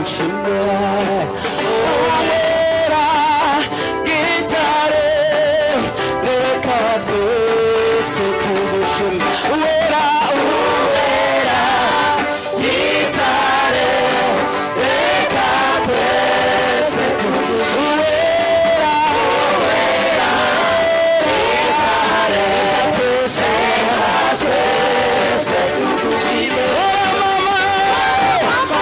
주네 오해라 기다려 내가 그새 두두심 오해라 오해라 기다려 내가 그새 두두심 오해라 오해라 내가 그새 내가 그새 두두심 오마마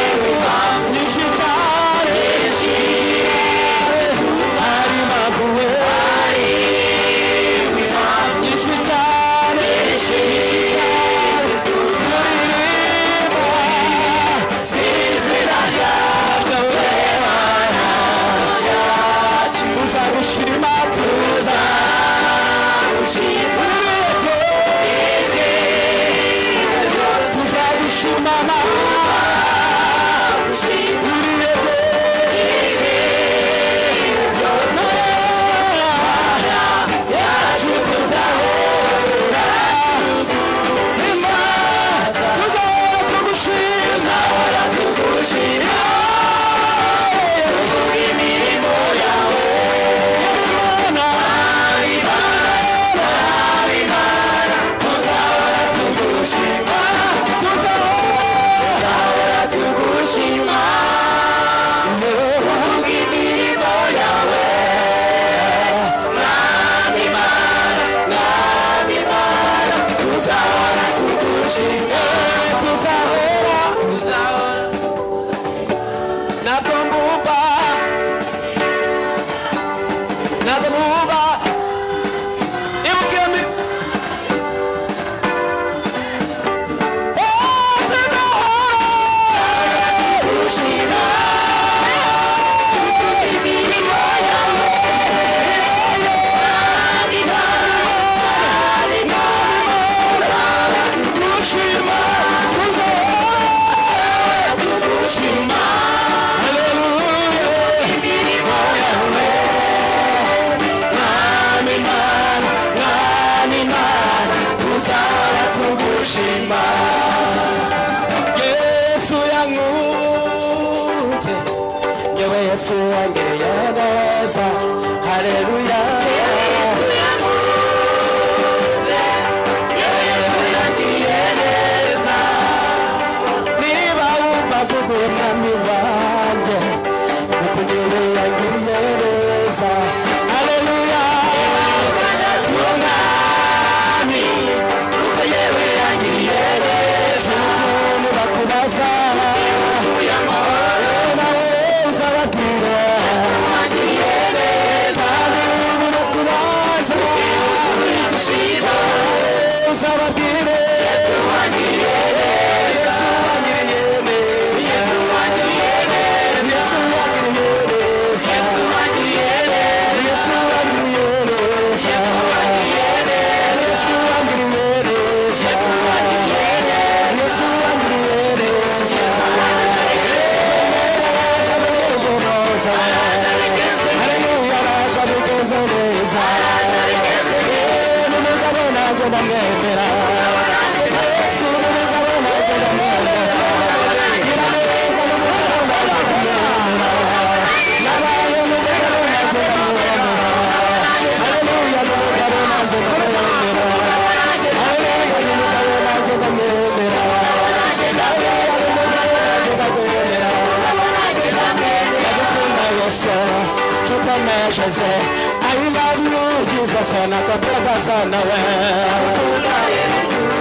Yeah. sana tugushima yesu yankunze yewe yesu wangereye neza haleluya niba wumva vuga umwami wanjye kuko yewe yangiriye neza haleluya utuntu bakubaza nawe uzababwira kandi ibintu bakubaza uzababwire yesu wangiriye neza yesu wangiriye neza yesu wangiriye neza yesu wangiriye neza Yesu wandirereza Araje abigenze neza Haleluya araje abigenze neza N'umugabo nanjye ndamwemera Yesu n'umugabo nanjye ndamwemera Gira neza n'umugabo nanjye ndamwemera Nabaye n'umugabo nanjye ndamwemera Haleluya n'umugabo nanjye ndamwemera Jose, I love you, Jesus, and I could never son away.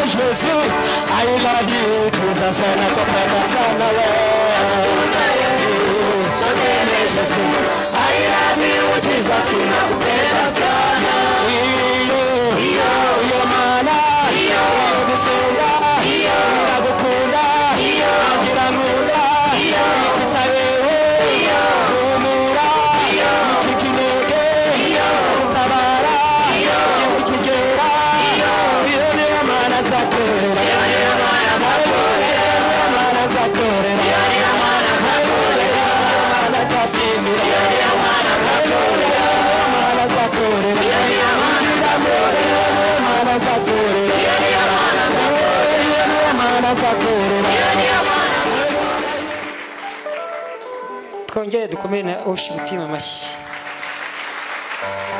Jesus, I love you, Jesus, and I could never son away. Jesus, I love you, Jesus, and I could never son away. Your mana, your gusenga, iragukunda, agira nkunda, ikitabeho, rumura, ikikinege, nzagutabara, ikigera, iyone mana nzakorera, iyone mana nzakorera, iyone mana nzapimira, iyone mana nzakorera, mana nzakorera. twongere dukomere na osha imitima amashyi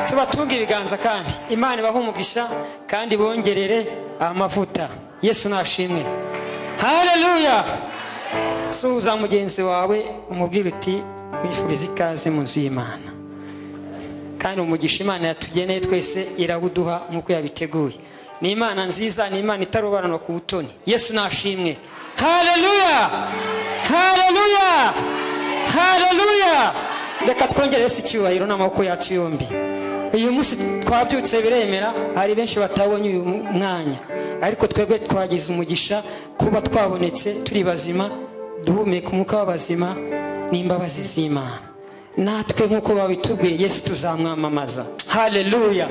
tubatunge ibiganza kandi imana ibahe umugisha kandi bongerere amavuta yesu nashimwe haleluya suhuza mugenzi wawe umubwire uti mwifuriza ikaze mu nzu y'imana kandi umugisha imana yatugeneye twese irawuduha nk'uko yabiteguye ni imana nziza ni imana itarobanurwa ku butoni yesu nashimwe haleluya haleluya haleluya reka twongere yesu icyubahiro n'amaboko yacu yombi uyu munsi twabyutse biremera hari benshi batabonye uyu mwanya ariko twebwe twagize umugisha kuba twabonetse turi bazima duhumeka umwuka w'abazima n'imbabazi z'imana natwe nk'uko babitubwiye yesu tuzamwamamaza haleluya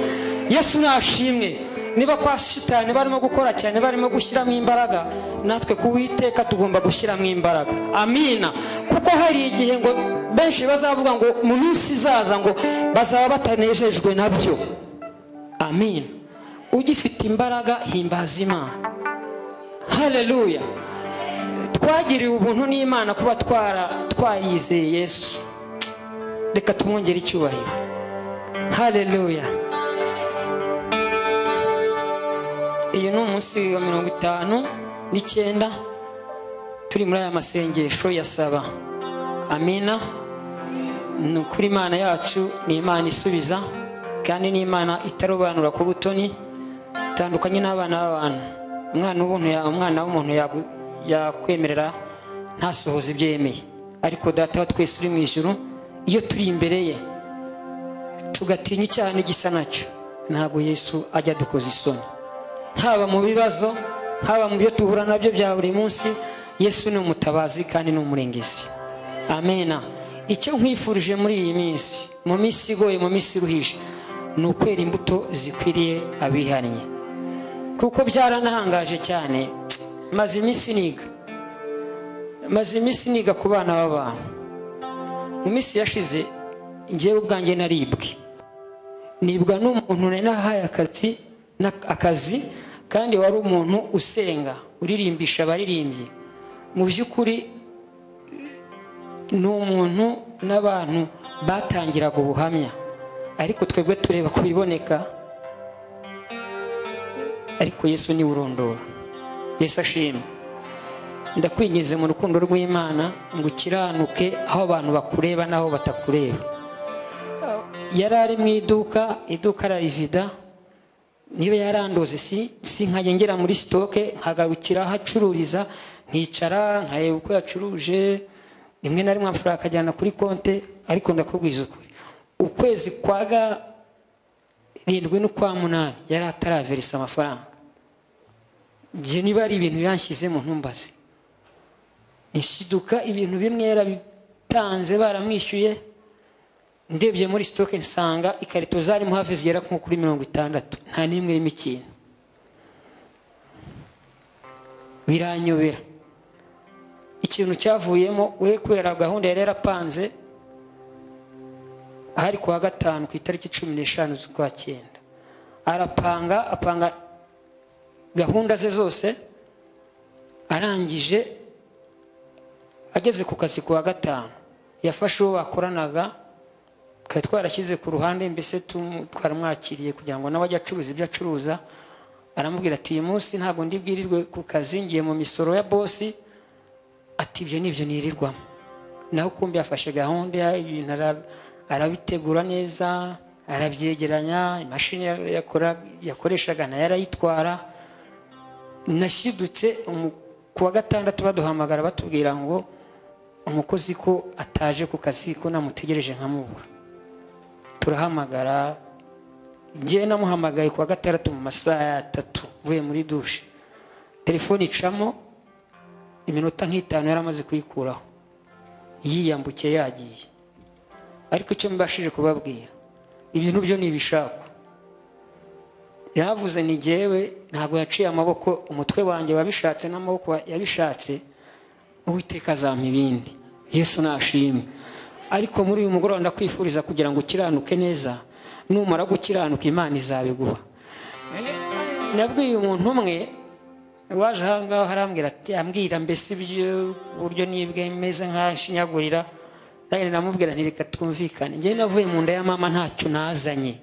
yesu nashimwe niba kwa shitani barimo gukora cyane barimo gushyiramo imbaraga natwe ku witeka tugomba gushyiramo imbaraga amina kuko hari igihe ngo benshi bazavuga ngo mu minsi izaza ngo bazaba batanejejwe nabyo amina ugifite imbaraga himbaza imana haleluya twagiriwe ubuntu n'imana kuba twara twariyizeye yesu reka tumwongere icyubahiro haleluya uyu ni umunsi wa mirongo itanu n'icyenda turi muri aya masengesho ya saba amina ni ukuri imana yacu ni imana isubiza kandi ni imana itarobanura ku butoni itandukanye n'abana b'abantu umwana w'ubuntu ya- umwana w'umuntu yagu- yakwemerera ntasohoze ibyo yemeye ariko data wa twese uri mu ijuru iyo turi imbere ye tugatinya icyaha n'igisa nacyo ntabwo yesu ajya adukoza isoni haba mu bibazo haba mu byo duhura nabyo bya buri munsi yesu ni umutabazi kandi ni umurengezi amena icyo nkwifurije muri iyi minsi mu minsi igoye mu minsi iruhije ni ukwera imbuto zikwiriye abihannye kuko byaranahangaje cyane maze iminsi niga maze iminsi niga ku bana b'abantu mu minsi yashize njyewe ubwanjye naribwe nibwa n'umuntu nari nahaye akazi na- akazi kandi wari umuntu usenga uririmbisha abaririmbyi mu by'ukuri ni umuntu n'abantu batangiraga ubuhamya ariko twebwe tureba ku biboneka ariko yesu niwe urondora yesu ashimwe ndakwinginze mu rukundo rw'imana ngo ukiranuke aho abantu bakureba n'aho batakureba yari ari mu iduka iduka ararivida niba yarandoze si si nkajya ngera muri sitoke nkagarukira aho acururiza nkicara nkareba uko yacuruje rimwe na rimwe amafaranga akajyana kuri konte ariko ndakubwiza ukuri ukwezi kwa garindwi n'ukwa munani yari ataraverisa amafaranga ibyo niba ari ibintu yanshyizemo ntumbaze inshiduka ibintu bimwe yarabitanze baramwishyuye ndebye muri sitoke nsanga ikarito zarimo hafi zigera nko kuri mirongo itandatu nta n'imwe irimo ikintu biranyobera ikintu cyavuyemo we kubera gahunda yari yarapanze hari ku wa gatanu ku itariki cumi n'eshanu z'ukwa cyenda arapanga apanga gahunda ze zose arangije ageze ku kazi ku wa gatanu yafashe uwo bakoranaga twari twarashyize ku ruhande mbese tumu- twaramwakiriye kugira ngo nawe ajye acuruza ibyo acuruza aramubwira ati uyu munsi ntabwo ndi bwirirwe ku kazi ngiye mu misoro ya bosi ati ibyo nibyo nirirwamo naho ukumbi yafashe gahunda ibintu ara- arabitegura neza arabyegeranya imashini ya- yakora- yakoreshaga nayo arayitwara nashidutse umu- ku wa gatandatu baduhamagara batubwira ngo umukozi ko ataje ku kazi ko namutegereje nkamubura turahamagara njyewe namuhamagaye ku wa gatandatu mu masaha ya atatu mvuye muri dushe telefone icamo iminota nk'itanu yari amaze kuyikuraho yiyambukiye yagiye ariko icyo mbashije kubabwira ibintu byo ni ibishakwa yaravuze ni jyewe ntabwo yaciye amaboko umutwe wanjye wabishatse n'amaboko yabishatse uwiteka azampa ibindi yesu nashimwe ariko muri uyu mugoroba ndakwifuriza kugira ngo ukiranuke neza numara gukiranuka imana izabiguha nabwiye umuntu umwe waje ahangaha arambwira ati ambwira mbese ibyo uburyo nibwe meze nk'ashinyagurira nanjye namubwira nti reka twumvikane njyewe navuye mu nda ya mama ntacyo nazanye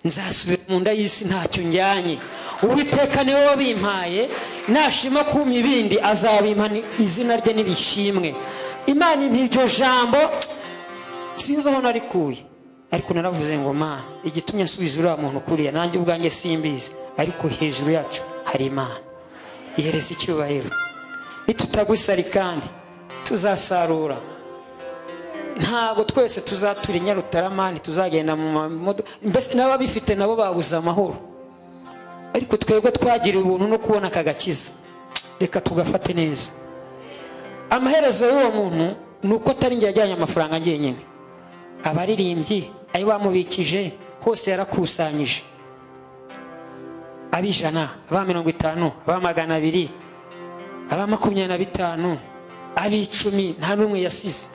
nzasubira mu nda y'isi ntacyo njyanye uwiteka niwe wabimpaye nashima kumpa ibindi azabimpa ni- izina rye nirishimwe imana impa iryo jambo sinzi aho narikuye ariko naravuze ngo mana igitumye nsubiza uriya muntu kuriya nanjye ubwanjye simbizi ariko hejuru yacu hari imana yereza icyubahiro nitutagwisari kandi tuzasarura ntabwo twese tuzatura inyarutarama ntituzagenda mu mamodoka mbese n'ababifite nabo babuze amahoro ariko twebwe twagiriwe ubuntu no kubona aka gakiza reka tugafate neza amaherezo y'uwo muntu ni uko atari njye yajyanye amafaranga njyenyine abaririmbyi ayo bamubikije hose yarakusanyije ab'ijana aba mirongo itanu aba magana abiri aba makumyabiri na bitanu ab'icumi nta n'umwe yasize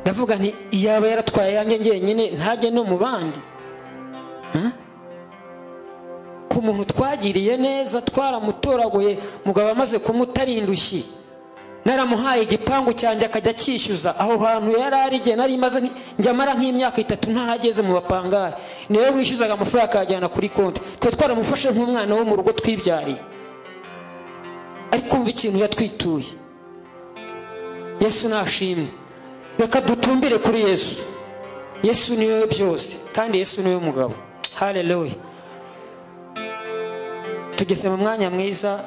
ndavuga nti iyaba yaratwaye yanjye njyenyine ntajye no mu bandi Huh? ku muntu twagiriye neza twaramutoraguye mugabo amaze kumuta ari indushyi naramuhaye igipangu cyanjye akajya akishyuza aho hantu yari ari igihe nari maze nk- njya mara nk'imyaka itatu ntahageze mu bapangari niwe wishyuzaga amafaranga akayajyana kuri konti twe twaramufashe nk'umwana wo mu rugo twibyariye ariko umva ikintu yatwituye yesu nashimwe reka dutumbire kuri yesu yesu niwe byose kandi yesu niwe mugabo haleluya tugeze mu mwanya mwiza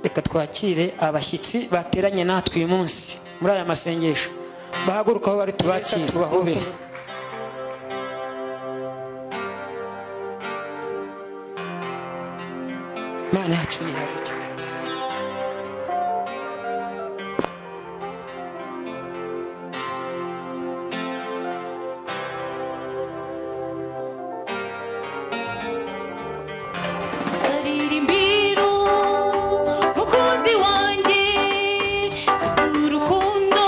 reka twakire abashyitsi bateranye natwe uyu munsi muri aya masengesho bahaguruka aho bari tubakire tubahobere mana yacu ni haburyo Mukunzi wanjye urukundo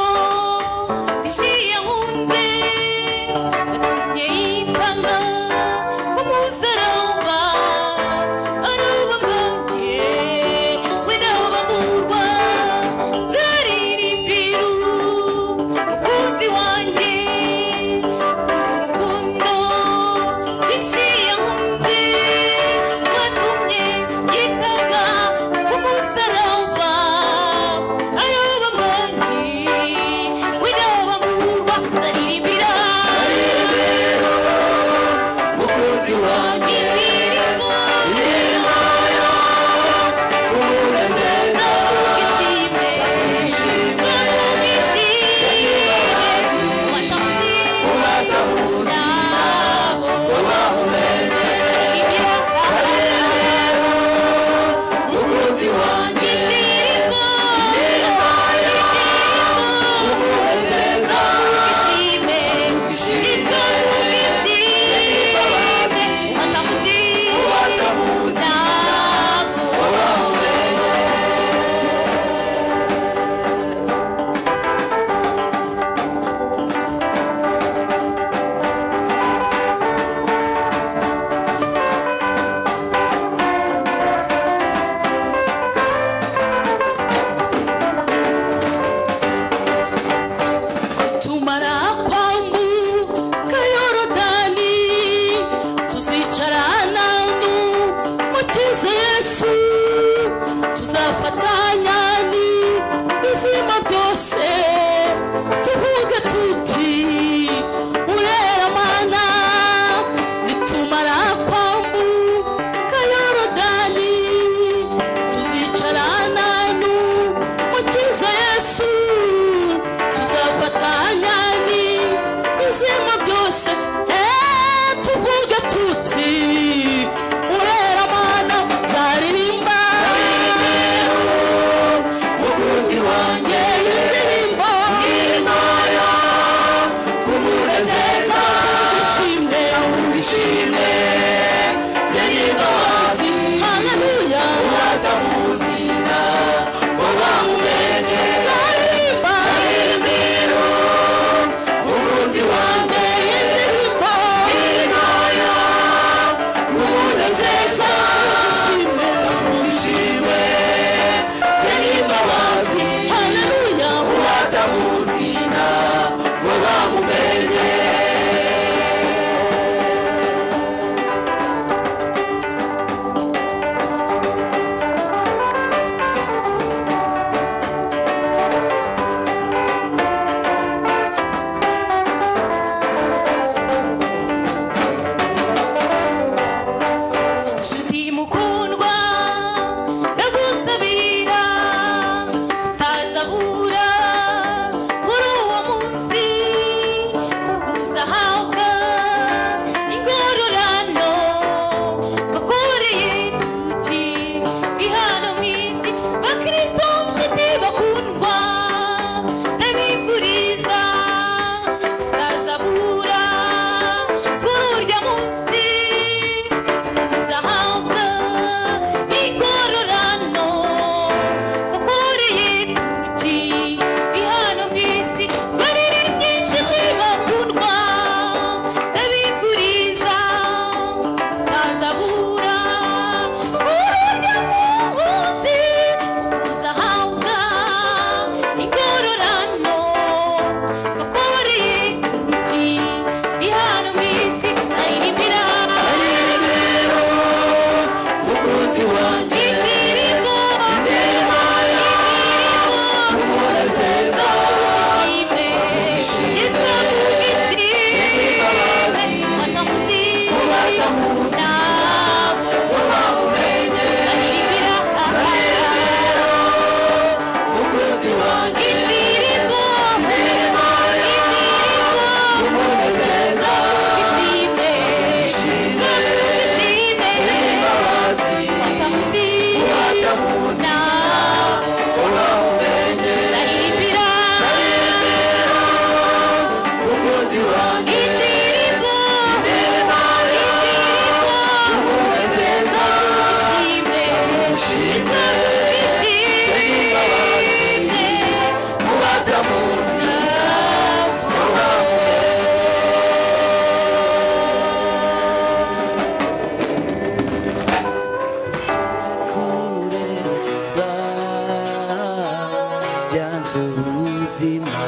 ubuzima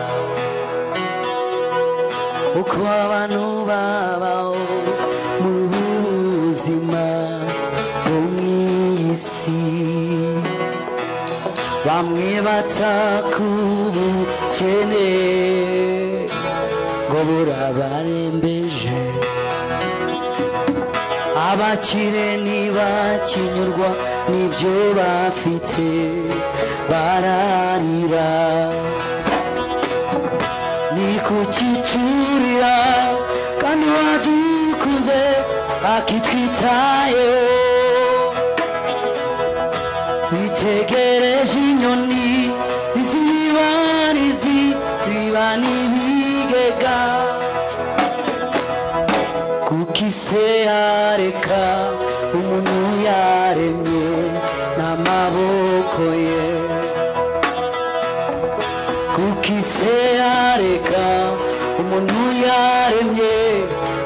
uko abantu babaho muri ubu buzima bwo mu isi bamwe batakubukene ngo burabarembeje abakire ntibakinyurwa n'ibyo bafite bararira ni kukicurira kandi wadukunze akitwitayeho itegereje inyoni n'izibarizi biba n'ibigega kuko ise yareka umuntu yaremye n'amaboko ye kuko ise yareka umuntu yaremye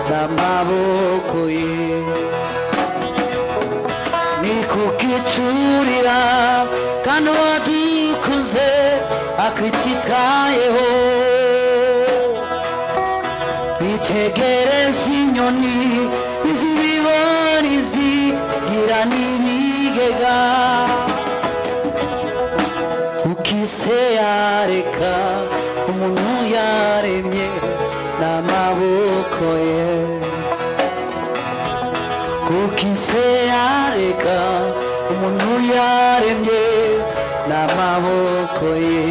n'amaboko ye ni kukicurira kandi wadukunze akitwitayeho itegereze inyoni izibibona izigira n'ibigega ukise yareka umuntu yaremye n'amaboko ye kuko ise yareka umuntu yaremye n'amaboko ye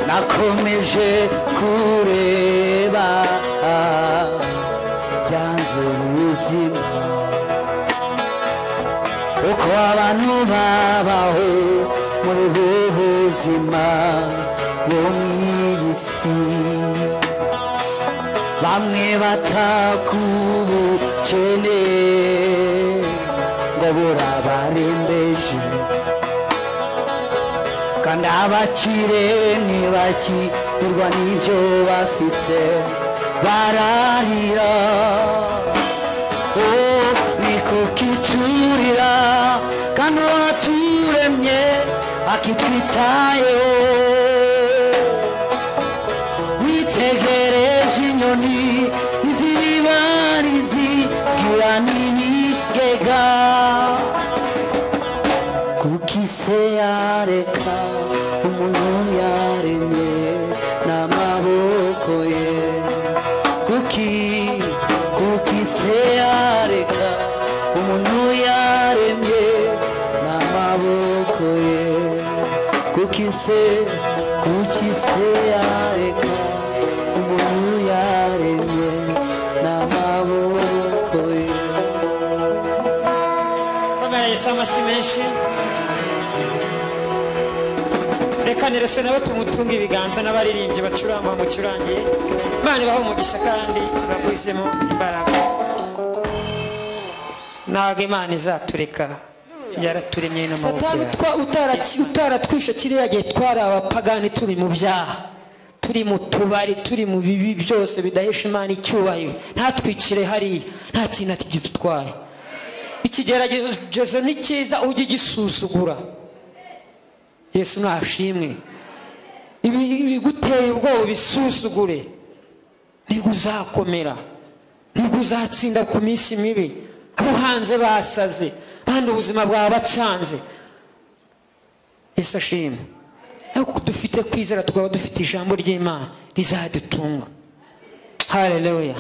nakomeje kureba byanze ubuzima uko abantu babaho muri ubu buzima bo mu isi bamwe batakubukene ngo burabarembeje kandi abakire ntibakirwa n'ibyo bafite bararira Oh, ni kukicurira kandi uwaturemye akitwitayeho witegereje inyoni iziribarizi gira n'ibigega kuko ise yareka umuntu yaremye n'amaboko ye kuki kuko ise yareka umuntu yaremye n'amaboko ye kukise kukise yareka umuntu yaremye n'amaboko ye bamara yesu amashyi menshi reka nerese nabo tumutunga ibiganza n'abaririmbyi bacuranga bamucurangiye imana ibaha umugisha kandi bagwizemo imbaraga ntabwo imana izatureka yaraturemye n'amaboko satani yayo utwa- utaraki- utaratwishe kiriya gihe twari abapagani turi mu byaha turi mu tubari turi mu bibi byose bidahesha imana icyubahiro ntatwicire hariya nta kintu ati gidutwaye ikigeragezo ni cyiza ujye ugisuzugura yesu ntashimwe Ibi- ibiguteye ubwoba ubisuzugure nibwo uzakomera nibwo uzatsinda ku minsi mibi abo hanze basaze kandi ubuzima bwawe bacanze yesu ashimwe ariko dufite kwizera tukaba dufite ijambo ry'imana rizadutunga hareruya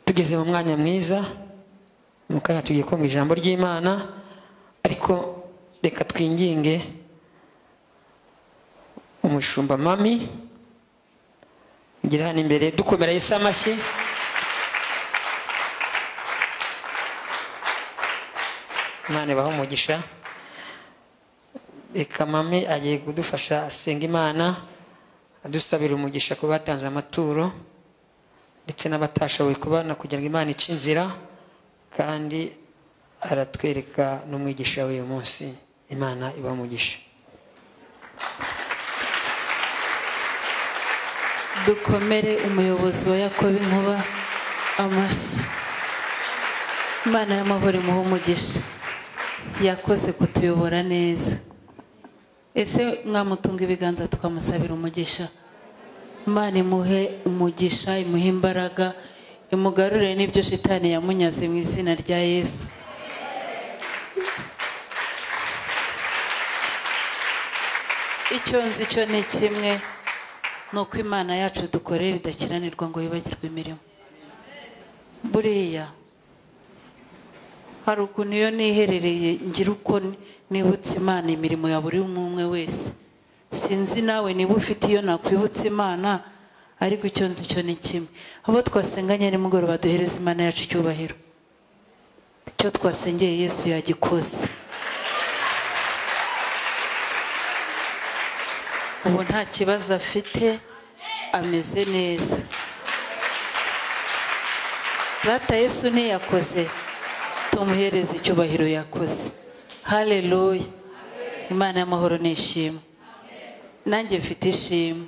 tugeze mu mwanya mwiza mu kanya tugiye kumva ijambo ry'imana ariko reka twinginge umushumba mami ngira hano imbere dukomera yesu amashyi imana ibahe umugisha reka mami agiye kudufasha asenga imana adusabira umugisha ku batanze amaturo ndetse n'abatashoboye kubana kugira ngo imana ice inzira kandi aratwereka n'umwigisha w'uyu munsi imana iba umugisha dukomere umuyobozi wa yakobo inkuba amashyi imana y'amahoro imuhe umugisha yakoze kutuyobora neza ese mwamutunga ibiganza tukamusabira umugisha imana imuhe umugisha imuhe imbaraga imugarurire n'ibyo shitani yamunyaze mu izina rya yesu icyo nzi cyo ni kimwe ni uko imana yacu dukorera idakiranirwa ngo yibagirwe imirimo buriya hari ukuntu iyo niherereye ngira uko nibutse imana imirimo ya buri umwe umwe wese sinzi nawe niba ufite iyo nakwibutsa imana ariko icyo nzi cyo ni kimwe abo twasenganye nimugoroba duhereza imana yacu icyubahiro icyo twasengeye yesu yagikoze ubu nta kibazo afite ameze neza rata yesu ntiyakoze tumuhereze icyubahiro yakoze haleluya imana y'amahoro nishimwe nanjye mfite ishimwe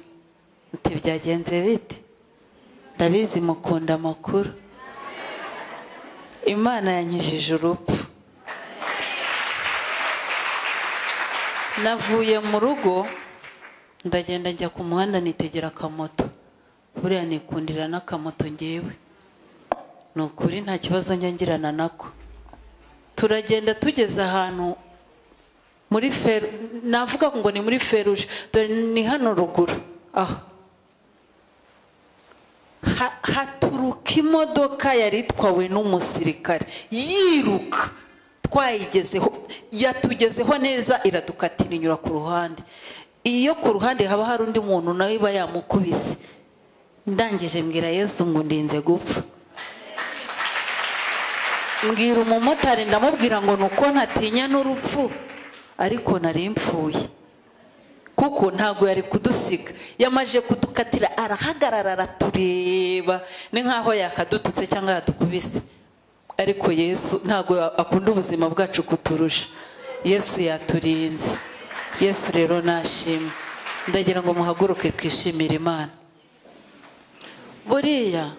muti byagenze bite ndabizi mukunda amakuru imana yankijije urupfu navuye mu rugo ndagenda njya ku muhanda nitegera akamoto buriya nikundira n'akamoto ngewe ni ukuri nta kibazo njya ngirana nako turagenda tugeze ahantu muri feru navuga ngo ni muri feruje dore ni hano ruguru aha Ha- haturuka imodoka yari itwawe n'umusirikare yiruka twayigezeho yatugezeho neza iradukatira inyura ku ruhande iyo ku ruhande haba hari undi muntu nawe iba yamukubise ndangije mbwira yesu ngo ndinze gupfa mbwira umumotari ndamubwira ngo nuko ntatinya n'urupfu ariko nari mpfuye kuko ntabwo yari kudusiga yamaje kudukatira arahagarara aratureba ni nk'aho yakadututse cyangwa yadukubise ariko yesu ntabwo akunda ubuzima bwacu kuturusha yesu yaturinze yesu rero nashimwe ndagira ngo muhaguruke twishimire imana buriya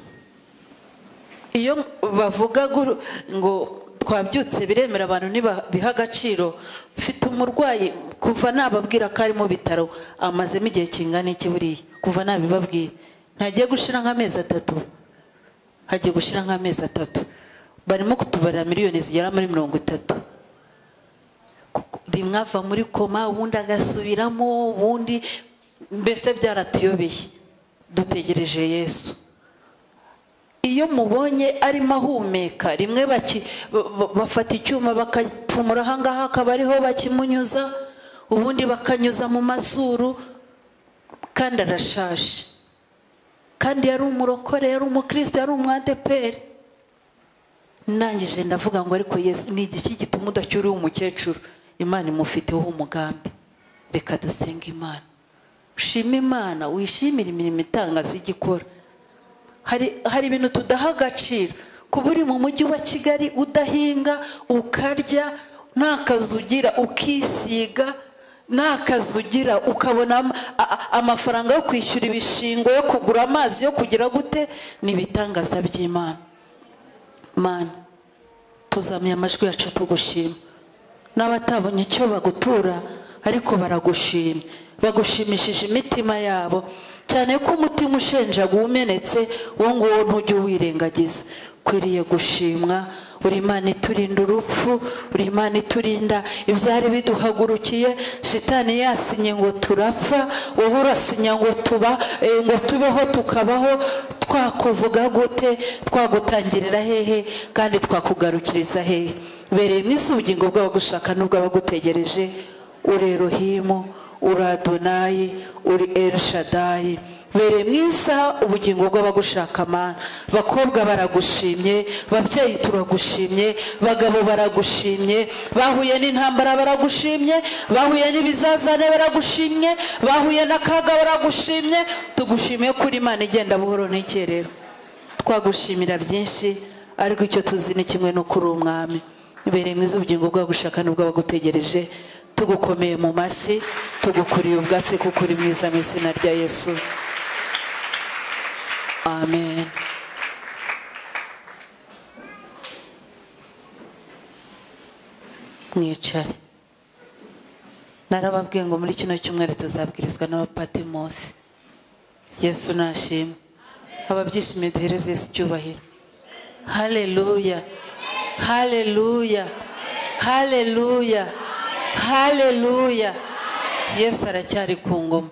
iyo bavuga gur- ngo twabyutse biremera abantu ntibabiha agaciro mfite umurwayi kuva nababwira ko ari mu bitaro amazemo igihe kingana iki buriya kuva nabibabwira ntagiye gushira nk'amezi atatu hagiye gushira nk'amezi atatu barimo kutubarira miliyoni zigera muri mirongo itatu Kuko rimwe ava muri koma ubundi agasubiramo ubundi mbese byaratuyobeye dutegereje yesu iyo mubonye arimo ahumeka rimwe baki- ba- ba- bafata icyuma bakapfumura ahangaha akaba ariho bakimunyuza ubundi bakanyuza mu mazuru kandi arashaje kandi yari umurokore yari umukristo yari umwadeperi ndangije ndavuga ngo ariko yesu ni igiki gituma udacyuriye umukecuru imana imufiteho umugambi reka dusenge imana ushime imana wishimire imirimo itangaza ijya ikora hari hari ibintu tudaha agaciro kuba uri mu mujyi wa kigali udahinga ukarya nta kazi ugira ukisiga nta kazi ugira ukabona am- a- a- amafaranga yo kwishyura ibishingo yo kugura amazi yo kugira gute ni ibitangaza by'imana mana tuzamuye amajwi yacu tugushima n'abatabonye icyo bagutura ariko baragushima bagushimishije imitima yabo cyane ko umutima ushenjaga umenetse uwo nguwo ntujye uwirengagiza ukwiriye gushimwa uri imana iturinda urupfu uri imana iturinda ibyari biduhagurukiye shitani yasinye ngo turapfa wowe urasinya ngo tuba eh, ngo tubeho tukabaho twakuvuga gute twagutangirira hehe kandi twakugarukiriza hehe bereyemo isubugingo bw'abagushaka n'ubw'abagutegereje uri erohimu uri adonayi uri elishadayi bereye mu isaha ubugingo bw'abagushaka mana bakobwa baragushimye babyeyi turagushimye bagabo baragushimye bahuye n'intambara baragushimye bahuye n'ibizazane baragushimye bahuye n'akaga baragushimye tugushimiye kuri imana igenda buhoro n'ikerero twagushimira byinshi ariko icyo tuzi ni kimwe no kuri umwami ibereye mwiza ubugingo bwagushaka n'ubw'abagutegereje tugukomeye mu mashyi tugukuriye ubwatsi kuko uri mwiza mu izina rya yesu amen mwicare narababwiye ngo muri kino cyumweru tuzabwirizwa n'abapatemosi yesu nashimwe ababyishimiye duhereze yesu icyubahiro haleluya haleluya haleluya haleluya yesu aracyari ku ngoma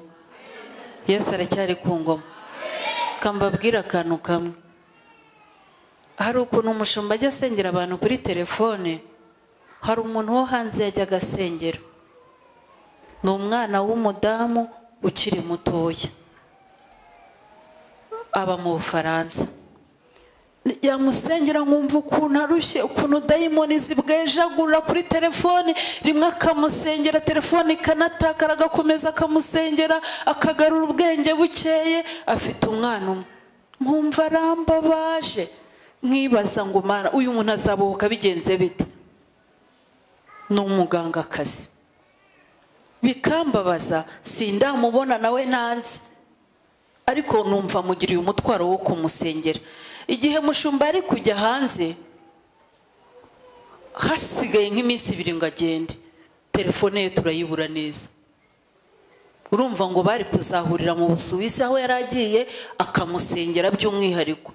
yesu aracyari ku ngoma kambabwira akantu kamwe hari ukuntu umushumba ajya asengera abantu kuri telefone hari umuntu wo hanze yajyaga asengera ni umwana w'umudamu ukiri mutoya aba mu bufaransa yamusengera nkumva ukuntu arushye ukuntu dayimoni zibwejagurira kuri telefone rimwe akamusengera telefone ikanatakara agakomeza akamusengera akagarura ubwenge bukeye afite umwana umwe nkumva arambabaje mwibaza ngo umwana uyu muntu azabohoka bigenze bite ni umugangakazi bikambabaza sindamubona nawe ntanzi ariko numva mugiriye umutwaro wo kumusengera igihe mushumba ari kujya hanze hasigaye nk'iminsi ibiri ngo agende telefone ye turayibura neza urumva ngo bari kuzahurira mu busuwisi aho yari agiye akamusengera by'umwihariko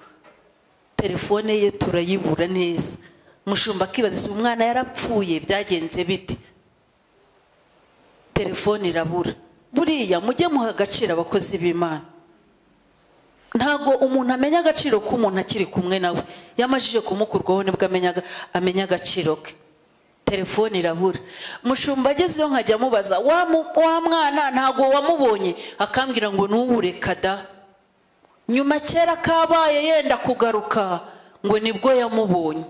telefone ye turayibura neza mushumba akibaza ese umwana yarapfuye byagenze bite telefone irabura buriya mujye muha agaciro abakozi b'imana ntabwo umuntu amenya agaciro k'umuntu akiri kumwe nawe yamajije kumukurwaho nibwo amenyaga- amenya agaciro ke telefone irabura mushumba agezeyo nkajya amubaza wa mu- wa mwana ntabwo wamubonye akambwira ngo ntuwureka da nyuma kera kabaye yenda kugaruka ngo nibwo yamubonye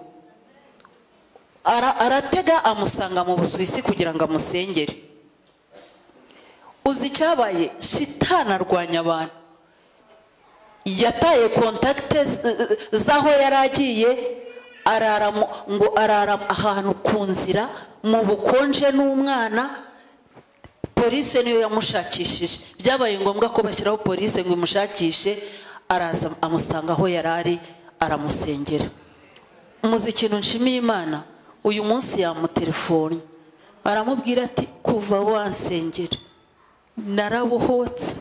Ara- aratega amusanga mu busuwisi kugira ngo amusengere uzi icyabaye shitani arwanya abantu yataye kontakite z- z'aho yari agiye arara mu- ngo arara ahantu ku nzira mu bukonje n'umwana polise niyo yamushakishije byabaye ngombwa ko bashyiraho polise ngo imushakishe araza amusanga aho yari ari aramusengera muzi ikintu nshimiye imana uyu munsi yamutelefone aramubwira ati kuva wansengera narabohotse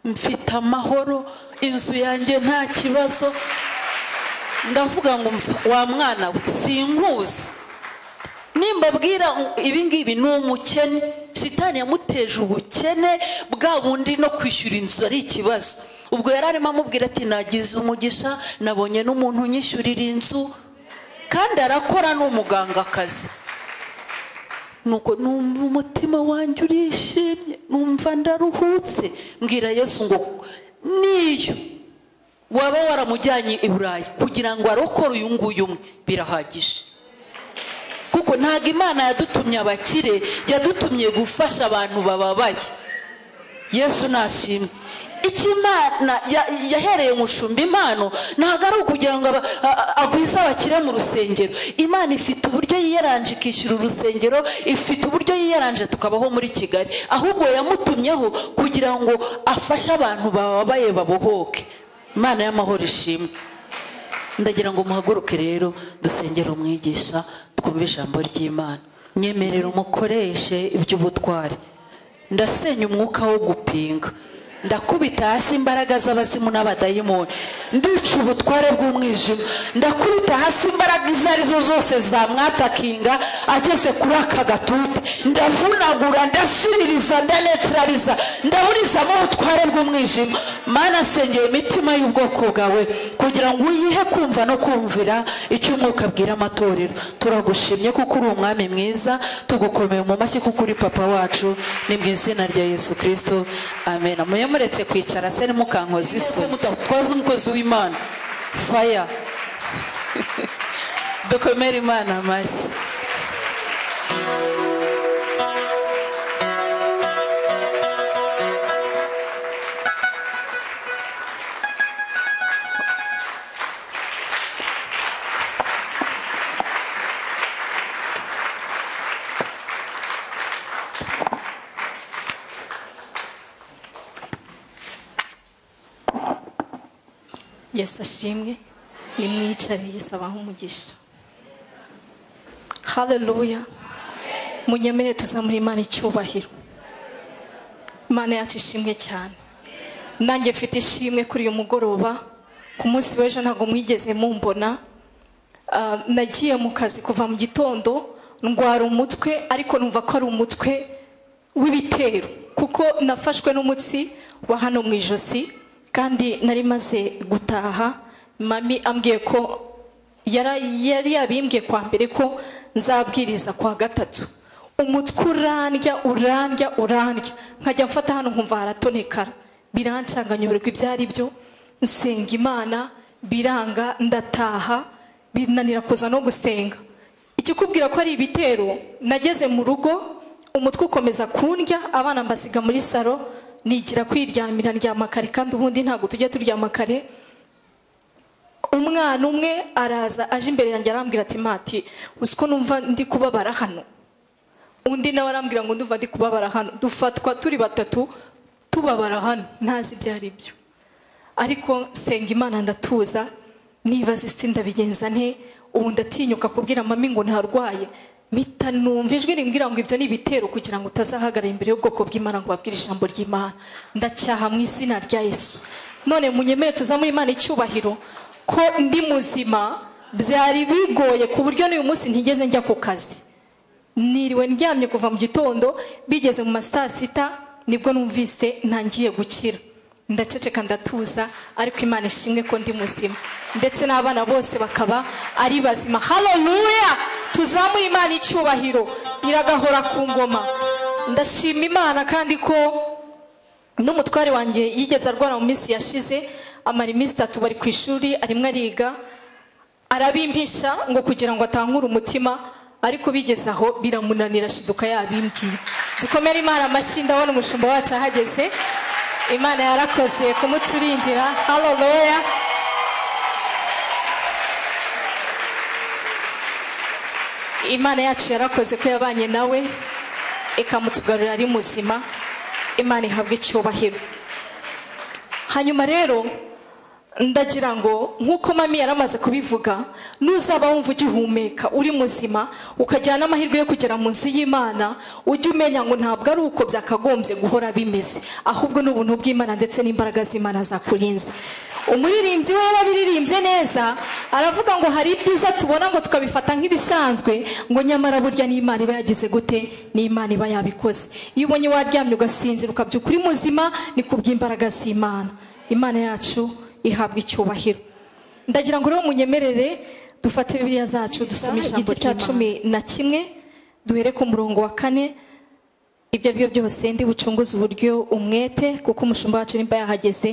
mfite amahoro inzu yanjye nta kibazo ndavuga ngo mfa- wa mwana we sinkuzi nimbabwira ibi ngibi ni umukene shitani yamuteje ubukene bwa bundi no kwishyura inzu ari ikibazo ubwo yari arimo amubwira ati nagize umugisha nabonye n'umuntu unyishyurira inzu kandi arakora ni umugangakazi nuko numva umutima wanjye urishimye numva ndaruhutse mbwira yesu ngo niyo waba waramujyanye i burayi kugira ngo arokore uyu nguyu umwe birahagije kuko ntabwo imana yadutumye abakire yadutumye gufasha abantu bababaye yesu nashimwe icyo imana ya- yahereye mushumba impano ntabwo ari ukugira ngo aba- a- a- agwize abakire mu rusengero imana ifite uburyo yiyaranje ikishyura urusengero ifite uburyo yiyaranje tukabaho muri kigali ahubwo yamutumyeho kugira ngo afashe abantu bababaye babohoke imana y'amahoro ishimwe ndagira ngo muhaguruke rero dusengere umwigisha twumve ijambo ry'imana nyemerera umukoreshe iby'ubutwari ndasenya umwuka wo gupinga ndakubita hasi imbaraga z'abazimu n'abadayimoni ndica ubutware bw'umwijima ndakubita hasi imbaraga izo ari zo zose zamwatakinga ageze kuri aka gatute ndavunagura ndashiririza ndanetraliza ndaburizamo ubutware bw'umwijima mana sengeye imitima y'ubwoko bwawe kugira ngo uyihe kumva no kumvira icyo umwuka abwira amatorero turagushimye kuko uri umwami mwiza tugukomeye mu mashyi kuko uri papa wacu ni mu izina rya yesu kirisito amen muye muretse kwicara se nimukankoza iso mudatwaza umukozi w'imana faya dukomere imana amashyi yesu ashimwe nimwicariye saba nk'umugisha haleluya munyemere tuzamura imana icyubahiro imana yacu ishimwe cyane nanjye mfite ishimwe kuri uyu mugoroba ku munsi w'ejo ntabwo mwigeze mumbona Ah, nagiye mu kazi kuva mu gitondo ndwara umutwe ariko numva ko ari umutwe w'ibitero kuko nafashwe n'umutsi wa hano mu ijosi kandi nari maze gutaha mami ambwiye ko yara- yari yabimbwiye kwa mbere ko nzabwiriza kwa gatatu umutwe urandya urandya urandya nkajya mfata hano nkumva haratonekara birancanga nyoberwa ibyo ari byo nsenga imana biranga ndataha binanira kuza no gusenga ikikubwira ko ari ibitero nageze mu rugo umutwe ukomeza kundya abana mbasiga muri saro nigira kwiryamira ndyama kare kandi ubundi ntabwo tujya turyama kare umwana umwe araza aje imbere yanjye arambwira ati mati uzi ko numva ndi kubabara hano undi nawe arambwira ngo ndumva ndi kubabara hano dufatwa turi batatu tubabara hano ntazi ibyo ari byo ariko senga imana ndatuza nibaza isi ndabigenza nte ubu ndatinyuka kubwira mami ngo ntarwaye mpita numva ijwi rimbwira ngo ibyo ni ibitero kugira ngo utazahagarara imbere y'ubwoko bw'imana ngo babwire ijambo ry'imana ndacyaha mu izina rya yesu none munyemere tuza muri imana icyubahiro ko ndi muzima byari bigoye ku buryo n'uyu munsi ntigeze njya ku kazi niriwe ndyamye kuva mu gitondo bigeze mu ma saa sita nibwo numvise ntangiye gukira ndaceceka ndatuza ariko imana ishimwe ko ndi muzima ndetse n'abana bose bakaba ari bazima haleluya tuzamure imana icyubahiro iragahora ku ngoma ndashima imana kandi ko n'umutware wanjye yigeze arwara mu minsi yashize amara iminsi itatu bari ku ishuri arimo ariga arabimpisha ngo kugira ngo atangure umutima ariko bigeze aho biramunanira shiduka yabimbwiye dukomere imana amashyi ndabona umushumba wacu ahageze imana yarakoze kumuturindira haleluya imana yacu yarakoze ko yabanye nawe ikamutugarurira ari muzima imana ihabwe icyubahiro hanyuma rero ndagira ngo nk'uko mami yari amaze kubivuga nuzaba wumva ugihumeka uri muzima ukagira n'amahirwe yo kugera mu nzu y'imana ujye umenya ngo ntabwo ari uko byakagombye guhora bimeze ahubwo ni ubuntu bw'imana ndetse n'imbaraga z'imana zakurinze umuririmbyi we yarabiririmbye neza aravuga ngo hari ibyiza tubona ngo tukabifata nk'ibisanzwe ngo nyamara burya n'imana iba yagize gute n'imana iba yabikoze iyo ubonye waryamye ugasinzira ukabyuka uri muzima ni kubw'imbaraga z'imana imana yacu ihabwa icyubahiro ndagira ngo rero munyemerere dufate bibiliya zacu dusome ijambo cya cumi na kimwe duhere ku murongo wa kane ibyo ari byo byose ndi bucunguze uburyo umwete kuko umushumba wacu nimba yahageze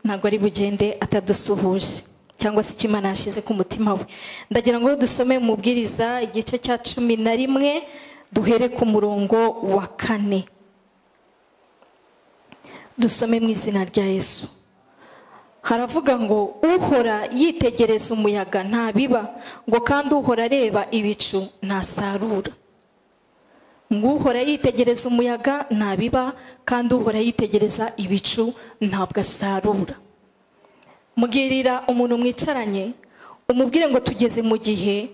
ntabwo ari bugende atadusuhuje cyangwa se icyo imana yashyize ku mutima we ndagira ngo rero dusome mubwiriza igice cya cumi na rimwe duhere ku murongo wa kane dusome mu izina rya yesu haravuga ngo uhora yitegereza umuyaga ntabiba ngo kandi uhora areba ibicu ntasarura ngo uhora yitegereza umuyaga ntabiba kandi uhora yitegereza ibicu ntabwo asarura mbwirira umuntu mwicaranye umubwire ngo tugeze mu gihe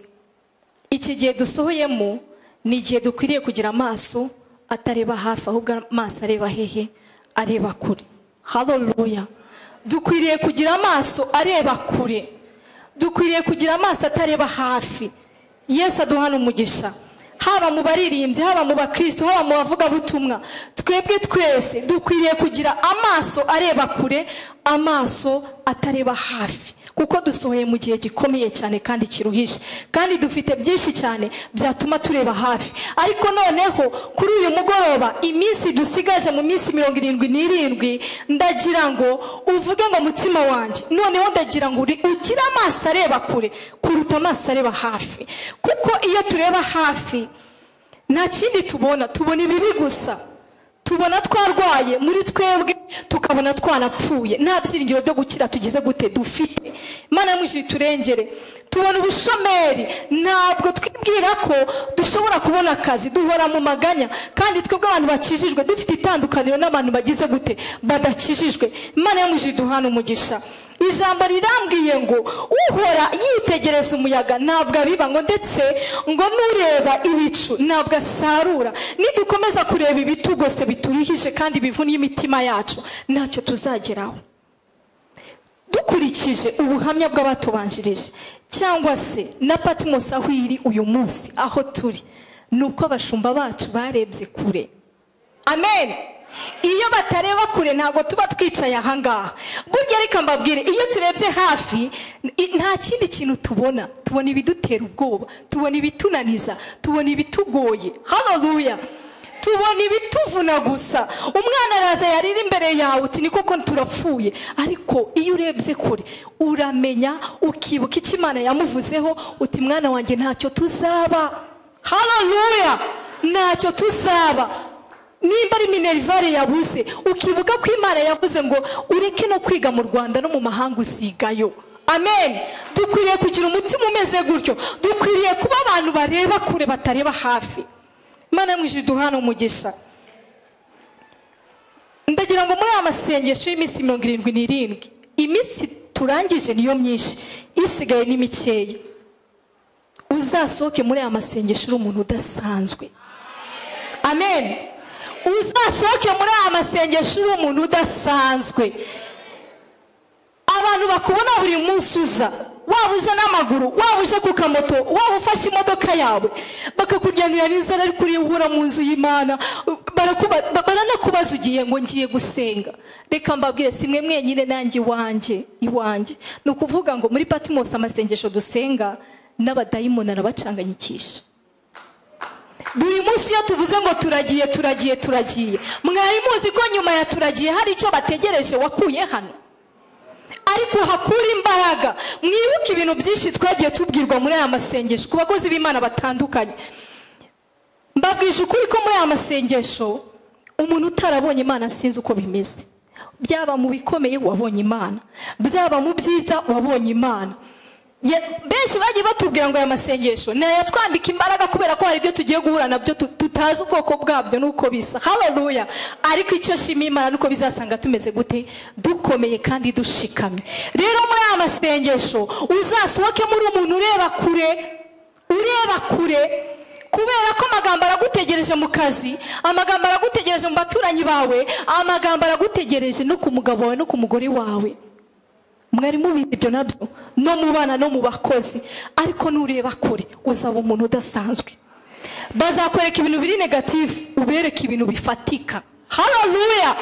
iki gihe dusohoyemo ni igihe dukwiriye kugira amaso atareba hafi ahubwo amaso areba hehe areba kure haleluya dukwiriye kugira amaso areba kure dukwiriye kugira amaso atareba hafi yesu aduhana umugisha haba mu baririmbyi haba mu bakristo haba mu bavugabutumwa twebwe twese dukwiriye kugira amaso areba kure amaso atareba hafi kuko dusohoye mu gihe gikomeye cyane kandi kiruhije kandi dufite byinshi cyane byatuma tureba hafi ariko noneho kuri uyu mugoroba iminsi dusigaje mu minsi mirongo irindwi n'irindwi ndagira ngo uvuge ngo mutima wanjye noneho ndagira ngo uri- ugire amaso areba kure kuruta amaso areba hafi kuko iyo tureba hafi nta kindi tubona tubona ibibi gusa tubona twarwaye muri twebwe tukabona twanapfuye nta byiringiro byo gukira tugize gute dufite imana yamwishyura iturengere tubona ubushomeri ntabwo twibwira ko dushobora kubona akazi duhora mu maganya kandi twebwe abantu bakijijwe dufite itandukaniro n'abantu bagize gute badakijijwe imana yamwishyura iduhana umugisha ijambo rirambwiye ngo uhora yitegereza umuyaga ntabwo abiba ngo ndetse ngo n'ureba ibicu ntabwo asarura nidukomeza kureba ibitugose bituruhije kandi bivunnye imitima yacu ntacyo tuzageraho dukurikije ubuhamya bw'abatubanjirije cyangwa se na patmos aho iri uyu munsi aho turi ni uko abashumba bacu barebye kure amen iyo batareba kure ntabwo tuba twicaye ahangaha burya reka mbabwire iyo turebye hafi i- nta kindi kintu tubona tubona ibidutera ubwoba tubona ibitunaniza tubona ibitugoye haleluya tubona ibituvuna gusa umwana araza yarira imbere yawe uti ni koko turapfuye ariko iyo urebye kure uramenya ukibuka icyo imana yamuvuzeho uti mwana wanjye ntacyo tuzaba haleluya ntacyo tuzaba nimba ari minerivare yabuze ukibuka ko imana yavuze ngo ureke no kwiga mu rwanda no mu mahanga usigayo amen dukwiriye kugira umutima umeze gutyo dukwiriye kuba abantu bareba kure batareba hafi imana yo mu ijuru duhana umugisha ndagira ngo muri aya masengesho y'iminsi mirongo irindwi n'irindwi iminsi turangije niyo myinshi isigaye ni mikeya uzasohoke muri aya masengesho uri umuntu udasanzwe amen uzasohoke muri aya masengesho uri umuntu udasanzwe abantu bakubona buri munsi uza waba uje n'amaguru waba uje ku kamoto waba ufashe imodoka yawe bakakujyanira n'inzara ariko uriya ubura mu nzu y'imana barakuba- ba- baranakubaza ugiye ngo ngiye gusenga reka mbabwire si mwe mwenyine nanjye iwanjye iwanjye ni ukuvuga ngo muri patimosi amasengesho dusenga n'abadayimoni arabacanganyikisha buri munsi iyo tuvuze ngo turagiye turagiye turagiye mwari muzi ko nyuma ya turagiye hari icyo bategereje wakuye hano ariko hakure imbaraga mwibuke ibintu byinshi twagiye tubwirwa muri aya masengesho ku bakozi b'imana batandukanye mbabwije ukuri ko muri aya masengesho umuntu utarabonye imana sinzi uko bimeze byaba mu bikomeye wabonye imana byaba mu byiza wabonye imana Ye- benshi bagiye batubwira ngo aya masengesho ni ayatwambika imbaraga kubera ko hari ibyo tugiye guhura nabyo tu- tutazi ubwoko bwabyo n'uko bisa haleluya ariko icyo shima imana nuko bizasanga tumeze gute dukomeye kandi dushikamye rero muri aya masengesho uzasohokemo uri umuntu ureba kure ureba kure kubera ko amagambo aragutegereje mu kazi amagambo aragutegereje mu baturanyi bawe amagambo aragutegereje no ku mugabo wawe no ku mugore wawe mwari mubizi ibyo nabyo no mu bana no mu bakozi ariko nureba kure uzaba umuntu udasanzwe bazakwereka ibintu biri negativu ubereke ibintu bifatika haleluya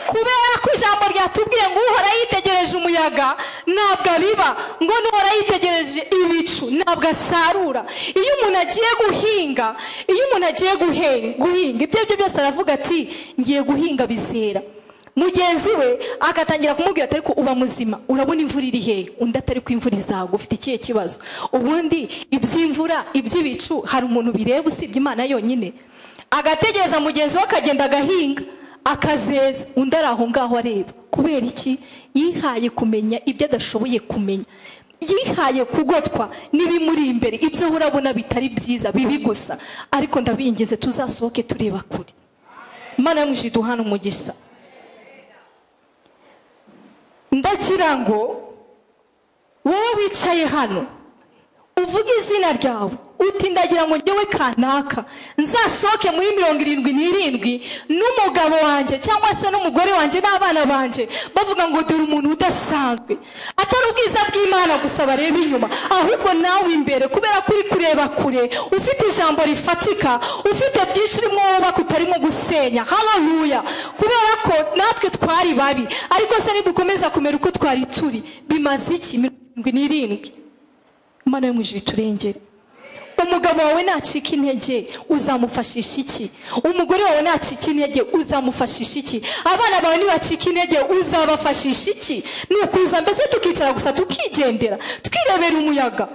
kubera ko ijambo ryatubwiye ngo uhora yitegereje umuyaga ntabwo abiba ngo n'uhora yitegereje ibicu ntabwo asarura iyo umuntu agiye guhinga iyo umuntu agiye guhe- guhinga ibyo aribyo byose aravuga ati ngiye guhinga bizera mugenzi we agatangira kumubwira ati ariko uba muzima urabona imvura iri hehe undi atari ko imvura izagwa ufite ikihe kibazo ubundi iby'imvura iby'ibicu hari umuntu bireba usibye imana yonyine agategereza mugenzi we akagenda agahinga akazeza undi ari aho ngaho areba kubera iki yihaye kumenya ibyo adashoboye kumenya yihaye kugotwa n'ibimuri imbere ibyo urabona bitari byiza bibi gusa ariko ndabingize tuzasohoke tureba kure imana yo mu ijuru duhana umugisha ndagira ngo wowe wicaye hano uvuge izina ryawe uti ndagira ngo njyewe kanaka nzasohoke muri mirongo irindwi n'irindwi n'umugabo wanjye cyangwa se n'umugore wanjye n'abana banjye bavuga ngo dore umuntu udasanzwe atari ubwiza bw'imana gusa bareba inyuma ahubwo nawe imbere kubera ko uri kureba kure ufite ijambo rifatika ufite byinshi urimo wubaka utarimo gusenya haleluya kubera ko natwe twari babi ariko se nidukomeza kumera uko twari turi bimaze iki mirongo irindwi n'irindwi imana yo mu ijuru iturengere umugabo wawe nacika intege uzamufashisha iki umugore wawe nacika intege uzamufashisha iki abana bawe nibacika intege uzabafashisha iki ni ukuza mbese tukicara gusa tukigendera twirebera umuyaga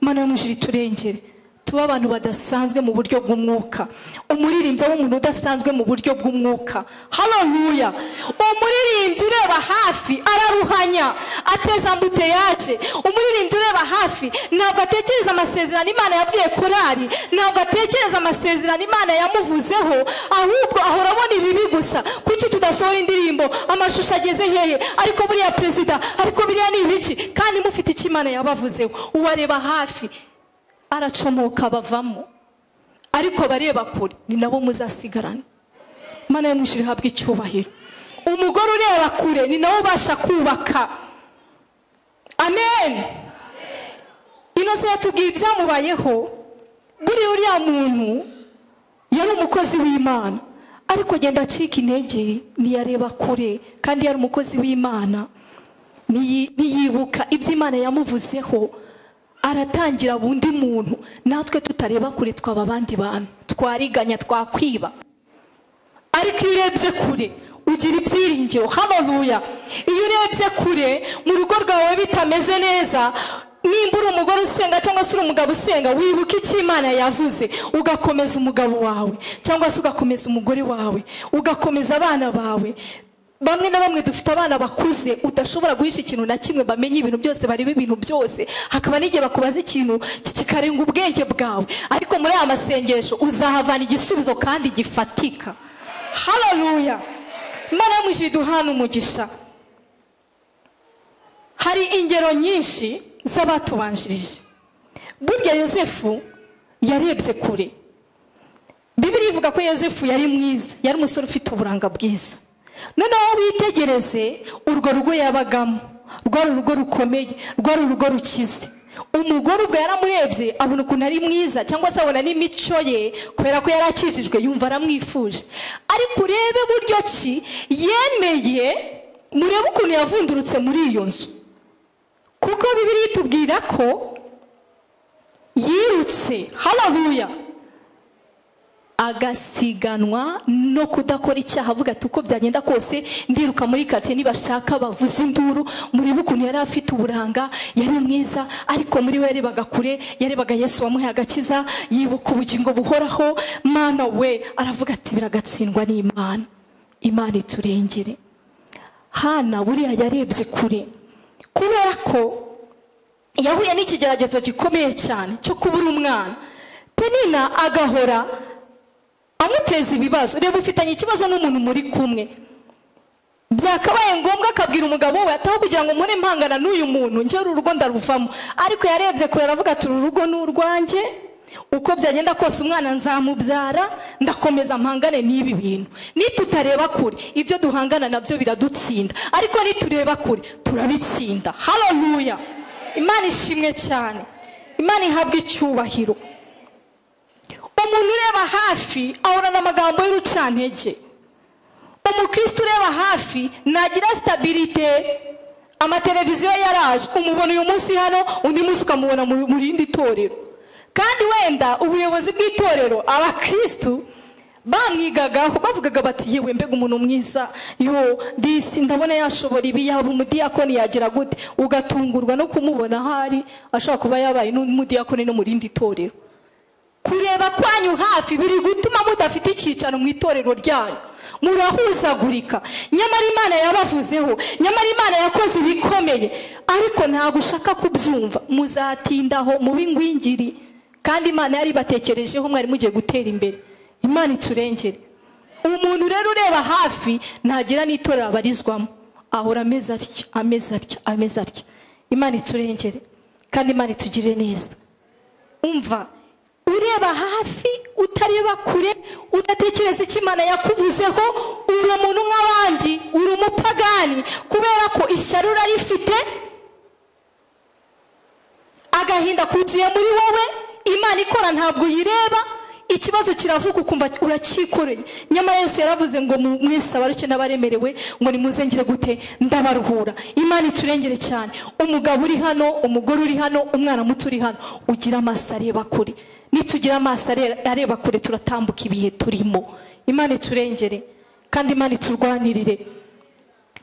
imana yo mu ijuru iturengere tuba abantu badasanzwe mu buryo bw'umwuka umuririmbyi w'umuntu udasanzwe mu buryo bw'umwuka haleluya umuririmbyi ureba hafi araruhanya ati ateza ambuteyage umuririmbyi ureba hafi ntabwo atekereza amasezerano imana yabwiye korari ntabwo atekereza amasezerano imana yamuvuzeho ahubwo ahora abona ibibi gusa kuki tudasohora indirimbo amashusho ageze hehe ariko buriya perezida ariko biriya ni ibiki kandi mufite icyo imana yabavuzeho uwareba hafi aracomoka bavamo ariko abareba kure ni nabo muzasigarana imana yamushije ihabwa icyubahiro umugore ureba kure ni nawe ubasha kubaka amen inoze yatubwiye ibyamubayeho buriya uriya muntu yari umukozi w'imana ariko agenda acika intege ntiyareba kure kandi yari umukozi w'imana ntiyi- ntiyibuka ibyo imana yamuvuzeho aratangira undi muntu natwe tutareba kure twaba abandi bantu twariganya twakwiba ariko iyo urebye kure ugira ibyiringiro haleluya iyo urebye kure mu rugo rwawe bitameze neza nimba uri umugore usenga cyangwa se uri umugabo usenga wibuka icyo imana yavuze ugakomeza umugabo wawe cyangwa se ugakomeza umugore wawe ugakomeza abana bawe bamwe na bamwe dufite abana bakuze udashobora guhisha ikintu na kimwe bamenye ibintu byose bareba ibintu byose hakaba n'igihe bakubaza ikintu ki- kikarenga ubwenge bwawe ariko muri aya masengesho uzahavana igisubizo kandi gifatika haleluya imana yamwishyura iduhana umugisha hari ingero nyinshi z'abatubanjirije burya yosefu yarebye kure bibiri ivuga ko yosefu yari mwiza yari umusore ufite uburanga bwiza noneho witegereze urwo rugo yabagamo rwari urugo rukomeye rwari urugo rukize umugore ubwo yaramurebye abona ukuntu ari mwiza cyangwa se abona n'imico ye kubera ko yari akijijwe yumva aramwifuje ariko urebe buryo ki yemeye murebe ukuntu yavundurutse muri iyo nzu kuko bibiri itubwira ko yirutse haravuya agasiganwa no kudakora icyaha avuga ati uko byagenda kose ndiruka muri karitsiye nibashaka bavuze induru muribe ukuntu yari afite uburanga yari mwiza ariko muri we yarebaga kure yarebaga yesu wamuhaye agakiza yibuka ubugingo buhoraho mana we aravuga ati biragatsindwa n'imana imana iturengere hana buriya yarebye kure kubera ko yahuye n'ikigeragezo gikomeye cyane cyo kubura umwana penina agahora amuteza ibibazo reba ufitanye ikibazo n'umuntu muri kumwe byakabaye ngombwa akabwira umugabo we ataho kugira ngo mbone impangana n'uyu muntu njye uru rugo ndaruvamo ariko yarebye kure aravuga ati uru rugo ni urwanjye uko byagenda kose umwana nzamubyara ndakomeza mpangane n'ibi bintu nitutareba kure ibyo duhangana nabyo biradutsinda ariko nitureba kure turabitsinda haleluya imana ishimwe cyane imana ihabwa icyubahiro umuntu ureba hafi ahorana amagambo y'urucantege umukristo ureba hafi nagira sitabirite amateleviziyo yaraje umubona uyu munsi hano undi munsi ukamubona mu mu rindi torero kandi wenda ubuyobozi bw'itorero abakristo bamwigagaho bavugaga bati yewe mbega umuntu mwiza yo disi ndabona yashobora ibi yaba umudiyakoni yagira gute ugatungurwa no kumubona ahari ashobora kuba yabaye n'umudiyakoni no mu rindi torero kureba kwanyu hafi biri gutuma mudafite icyicaro mu itorero ryanyu murahuzagurika nyamara imana yabavuzeho nyamara imana yakoze ibikomeye ariko ntabwo ushaka kubyumva muzatindaho mube ingwingiri kandi imana yari ibatekerejeho mwari mugiye gutera imbere imana iturengere umuntu rero ureba hafi ntagira n'itorero abarizwamo ahora ameze atya ameze atya ameze atya imana iturengere kandi imana itugirire neza umva ureba hafi utareba kure udatekereza icyo imana yakuvuzeho uri umuntu nk'abandi uri umupagani kubera ko ishyari urarifite agahinda kuzuye muri wowe imana ikora ntabwo uyireba ikibazo kiravuga ukumva uracyikoreye nyamara yesu yaravuze ngo mu- mwese abaruke n'abaremerewe ngo nimuzengere gute ndabaruhura imana iturengere cyane umugabo uri hano umugore uri hano umwana muto uri hano ugira amaso areba kure nitugira amaso are- areba kure turatambuka ibihe turimo imana iturengere kandi imana iturwanirire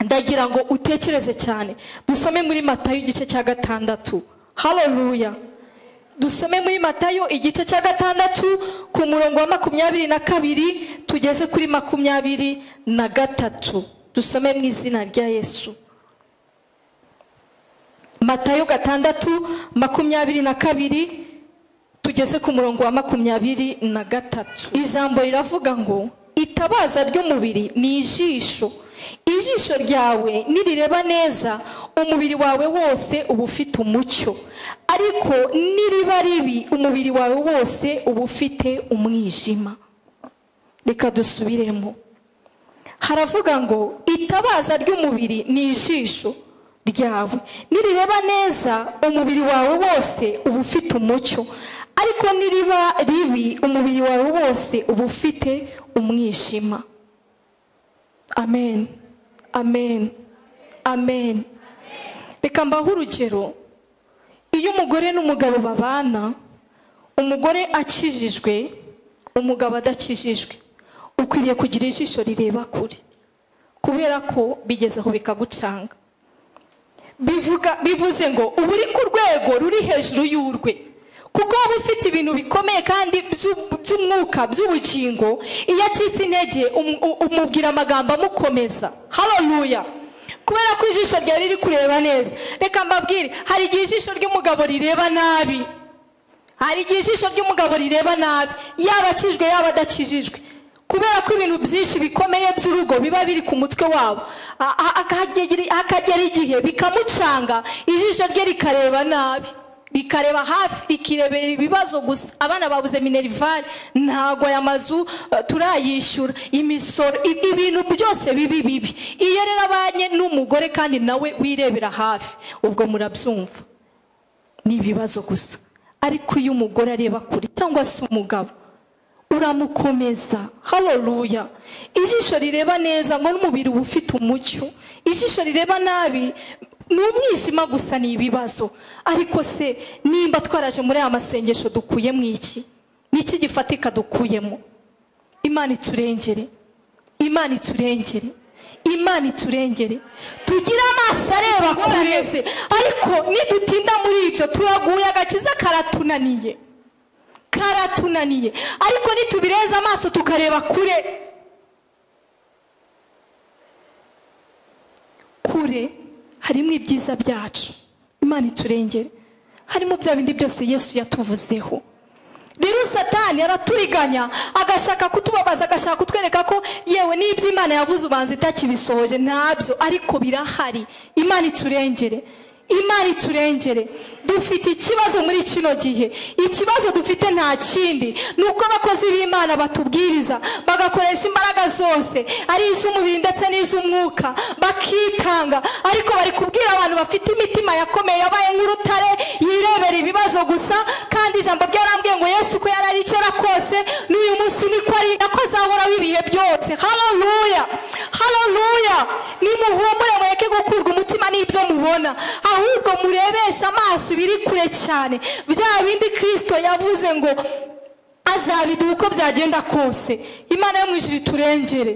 ndagira ngo utekereze cyane dusome muri matayo igice cya gatandatu haleluya dusome muri matayo igice cya gatandatu ku murongo wa makumyabiri na kabiri tugeze kuri makumyabiri na gatatu dusome mu izina rya yesu matayo gatandatu makumyabiri na kabiri tugeze ku murongo wa makumyabiri na gatatu ijambo riravuga ngo itabaza ry'umubiri ni ijisho ijisho ryawe nirireba neza umubiri wawe wose uba ufite umucyo ariko niriba ribi umubiri wawe wose uba ufite umwijima reka dusubiremo haravuga ngo itabaza ry'umubiri ni ijisho ryawe nirireba neza umubiri wawe wose uba ufite umucyo ariko niriba ribi umubiri wawe wose uba ufite umwijima amen amen amen reka mbahe urugero iyo umugore n'umugabo babana umugore akijijwe umugabo adakijijwe ukwiriye kugira ijisho rireba kure kubera ko bigeze aho bikagucanga bivuga bivuze ngo uba uri ku rwego ruri hejuru y'urwe kuko waba ufite ibintu bikomeye kandi by'u- by'umwuka by'ubugingo iyo acitse intege um- u- umubwira amagambo amukomeza haleluya kubera ko ijisho ryawe riri kureba neza reka mbabwire hari igihe ijisho ry'umugabo rireba nabi hari igihe ijisho ry'umugabo rireba nabi yaba akijijwe yaba adakijijwe kubera ko ibintu byinshi bikomeye by'urugo biba biri ku mutwe wabo A- a- akagera akagera igihe bikamucanga ijisho rye rikareba nabi rikareba hafi rikirebera ibibazo gusa abana babuze minerivare ntago aya mazu eh, turayishyura imisoro i- ibintu byose bibi bibi iyo rero abanye n'umugore kandi nawe wirebera hafi ubwo murabyumva ni ibibazo gusa ariko iyo umugore areba kure cyangwa se umugabo uramukomeza haleluya ijisho rireba neza ngo n'umubiri uba ufite umucyo ijisho rireba nabi ni umwijima gusa ni ibibazo ariko se nimba twaraje muri aya masengesho dukuyemo iki ni iki gifatika dukuyemo imana iturengere imana iturengere imana iturengere tugire amaso areba kure ariko nidutinda muri ibyo turaguye agakiza karatunaniye karatunaniye ariko nitubireza amaso tukareba kure kure harimo ibyiza byacu imana iturengere harimo bya bindi byose yesu yatuvuzeho rero satani araturiganya agashaka kutubabaza agashaka kutwereka ko yewe n'ibyo imana yavuze ubanza itakibisohoje ntabyo ariko birahari imana iturengere imana iturengere dufite ikibazo muri kino gihe ikibazo dufite nta kindi ni uko abakozi b'imana batubwiriza bagakoresha imbaraga zose ari iz'umubiri ndetse n'iz'umwuka bakitanga ariko bari kubwira abantu bafite imitima yakomeye yabaye nk'urutare yirebera ibibazo gusa kandi ijambo ryarambwiye ngo yesu ko yari ari kera kose n'uyu munsi niko ari nako azahoraho ibihe byose haleluya haleluya nimuhumure mureke gukurwa umutima n'ibyo mubona ahubwo murebeshe amaso biri kure cyane bya bindi kirisito yavuze ngo azabiduha uko byagenda kose imana yo mu ijuru iturengere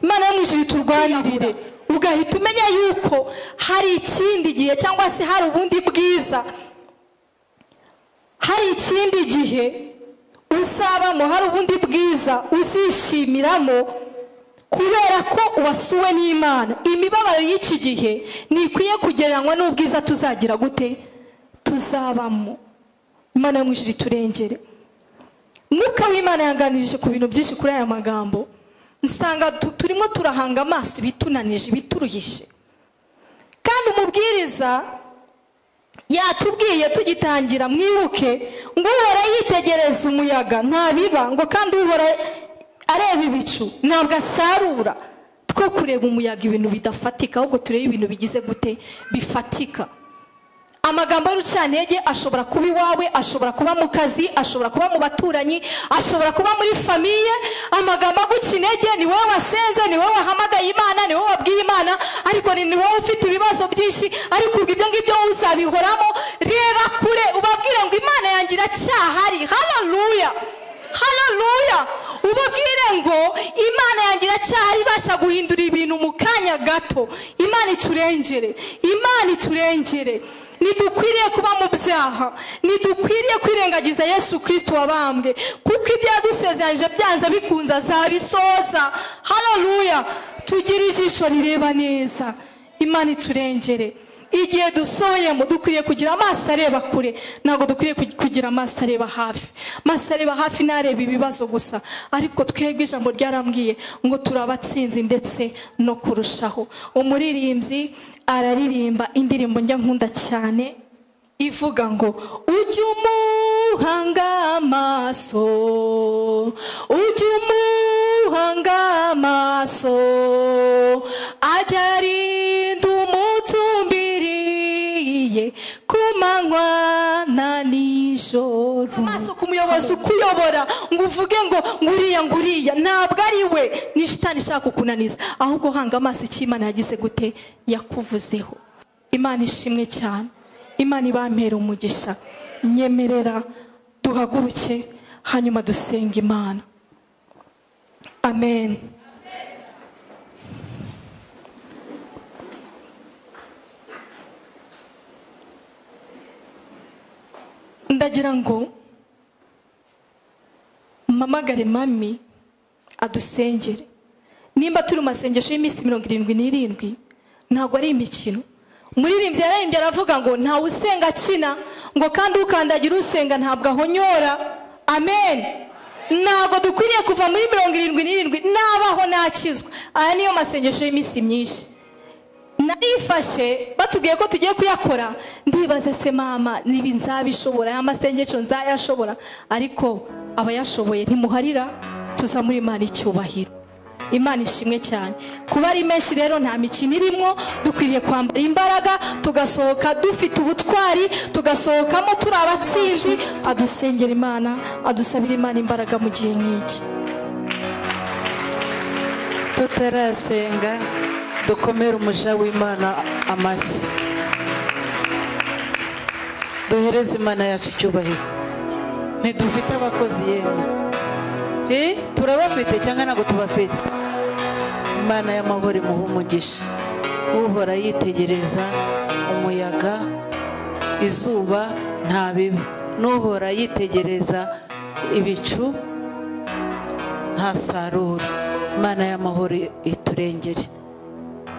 imana yo mu ijuru iturwanirire ugahita umenya yuko hari ikindi gihe cyangwa se hari ubundi bwiza hari ikindi gihe uzabamo hari ubundi bwiza uzishimiramo kubera ko uwasuwe n'imana imibabaro y'iki gihe ntikwiye kugereranywa n'ubwiza tuzagira gute tuzabamo imana yo mu ijuru iturengere mwuka w'imana yanganirije ku bintu byinshi kuri aya magambo nsanga tu- turimo turahanga amaso ibitunanije ibituruhije kandi umubwiriza yatubwiye tugitangira mwibuke ngo uhora yitegereza umuyaga ntabiba ngo kandi uhora areba ibicu ntabwo asarura two kureba umuyaga ibintu bidafatika ahubwo turebe ibintu bigize gute bifatika amagambo y'urucantege ashobora kuba iwawe ashobora kuba mu kazi ashobora kuba mu baturanyi ashobora kuba muri famiye amagambo aguca intege ni wowe wasenze ni wowe wahamagaye imana ni wowe wabwiye imana ariko ni ni wowe ufite ibibazo byinshi ariko ubwo ibyo ngibyo uzabihoramo reba kure ubabwire ngo imana yanjye iracyahari haleluya haleluya ubabwire ngo imana yanjye iracyahari ibasha guhindura ibintu mu kanya gato imana iturengere imana iturengere ntidukwiriye kuba mu byaha ntidukwiriye kwirengagiza yesu kirisito wabambwe kuko ibyo yadusezeranyije byanze bikunze azabisoza hararuya tugire ijisho rireba neza imana iturengere igihe dusohoyemo dukwiriye kugira amaso areba kure ntabwo dukwiriye ku- kugira amaso areba hafi amaso areba hafi ntareba ibibazo gusa ariko twebwe ijambo ryarambwiye ngo turi abatsinzi ndetse no kurushaho umuririmbyi araririmba indirimbo njya nkunda cyane ivuga ngo ujye umuhanga amaso ujye umuhanga amaso ajya arinda umutumbiriye ku manywa na nijoro amaso ku muyobozi ukuyobora ngo uvuge ngo nguriya nguriya ntabwo ari we ni shitani ishaka kukunaniza ahubwo hanga amaso icyo imana yagize gute yakuvuzeho imana ishimwe cyane imana ibampera umugisha nyemerera duhaguruke hanyuma dusenga imana amen ndagira ngo mpamagare mami adusengere nimba turi mu masengesho y'iminsi mirongo irindwi n'irindwi ntabwo ari imikino umuririmbyi yararimbye aravuga ngo ntawe usenga akina ngo kandi ukandagira usenga ntabwo ahonyora amen ntabwo dukwiriye kuva muri mirongo irindwi n'irindwi nabaho nakizwa aya niyo masengesho y'iminsi myinshi narifashe batubwiye ko tugiye kuyakora ndibaze se mama niba nzabishobora aya masengesho nzayashobora ariko abayashoboye ntimuharira tuza muri imana icyubahiro imana ishimwe cyane kuba ari menshi rero nta mikino irimo dukwiriye kwambara imbaraga tugasohoka dufite ubutwari tugasohokamo turi abatsinzi adusengera imana adusabira imana imbaraga mu gihe nk'iki tutarasenga dukomere umuja w'imana amashyi duhereze imana yacu icyubahiro ntidufite abakozi yemwe Eh, turabafite cyangwa ntabwo tubafite imana y'amahoro imuha umugisha uhora yitegereza umuyaga izuba nta bibi n'uhora yitegereza ibicu ntasarura imana y'amahoro iturengere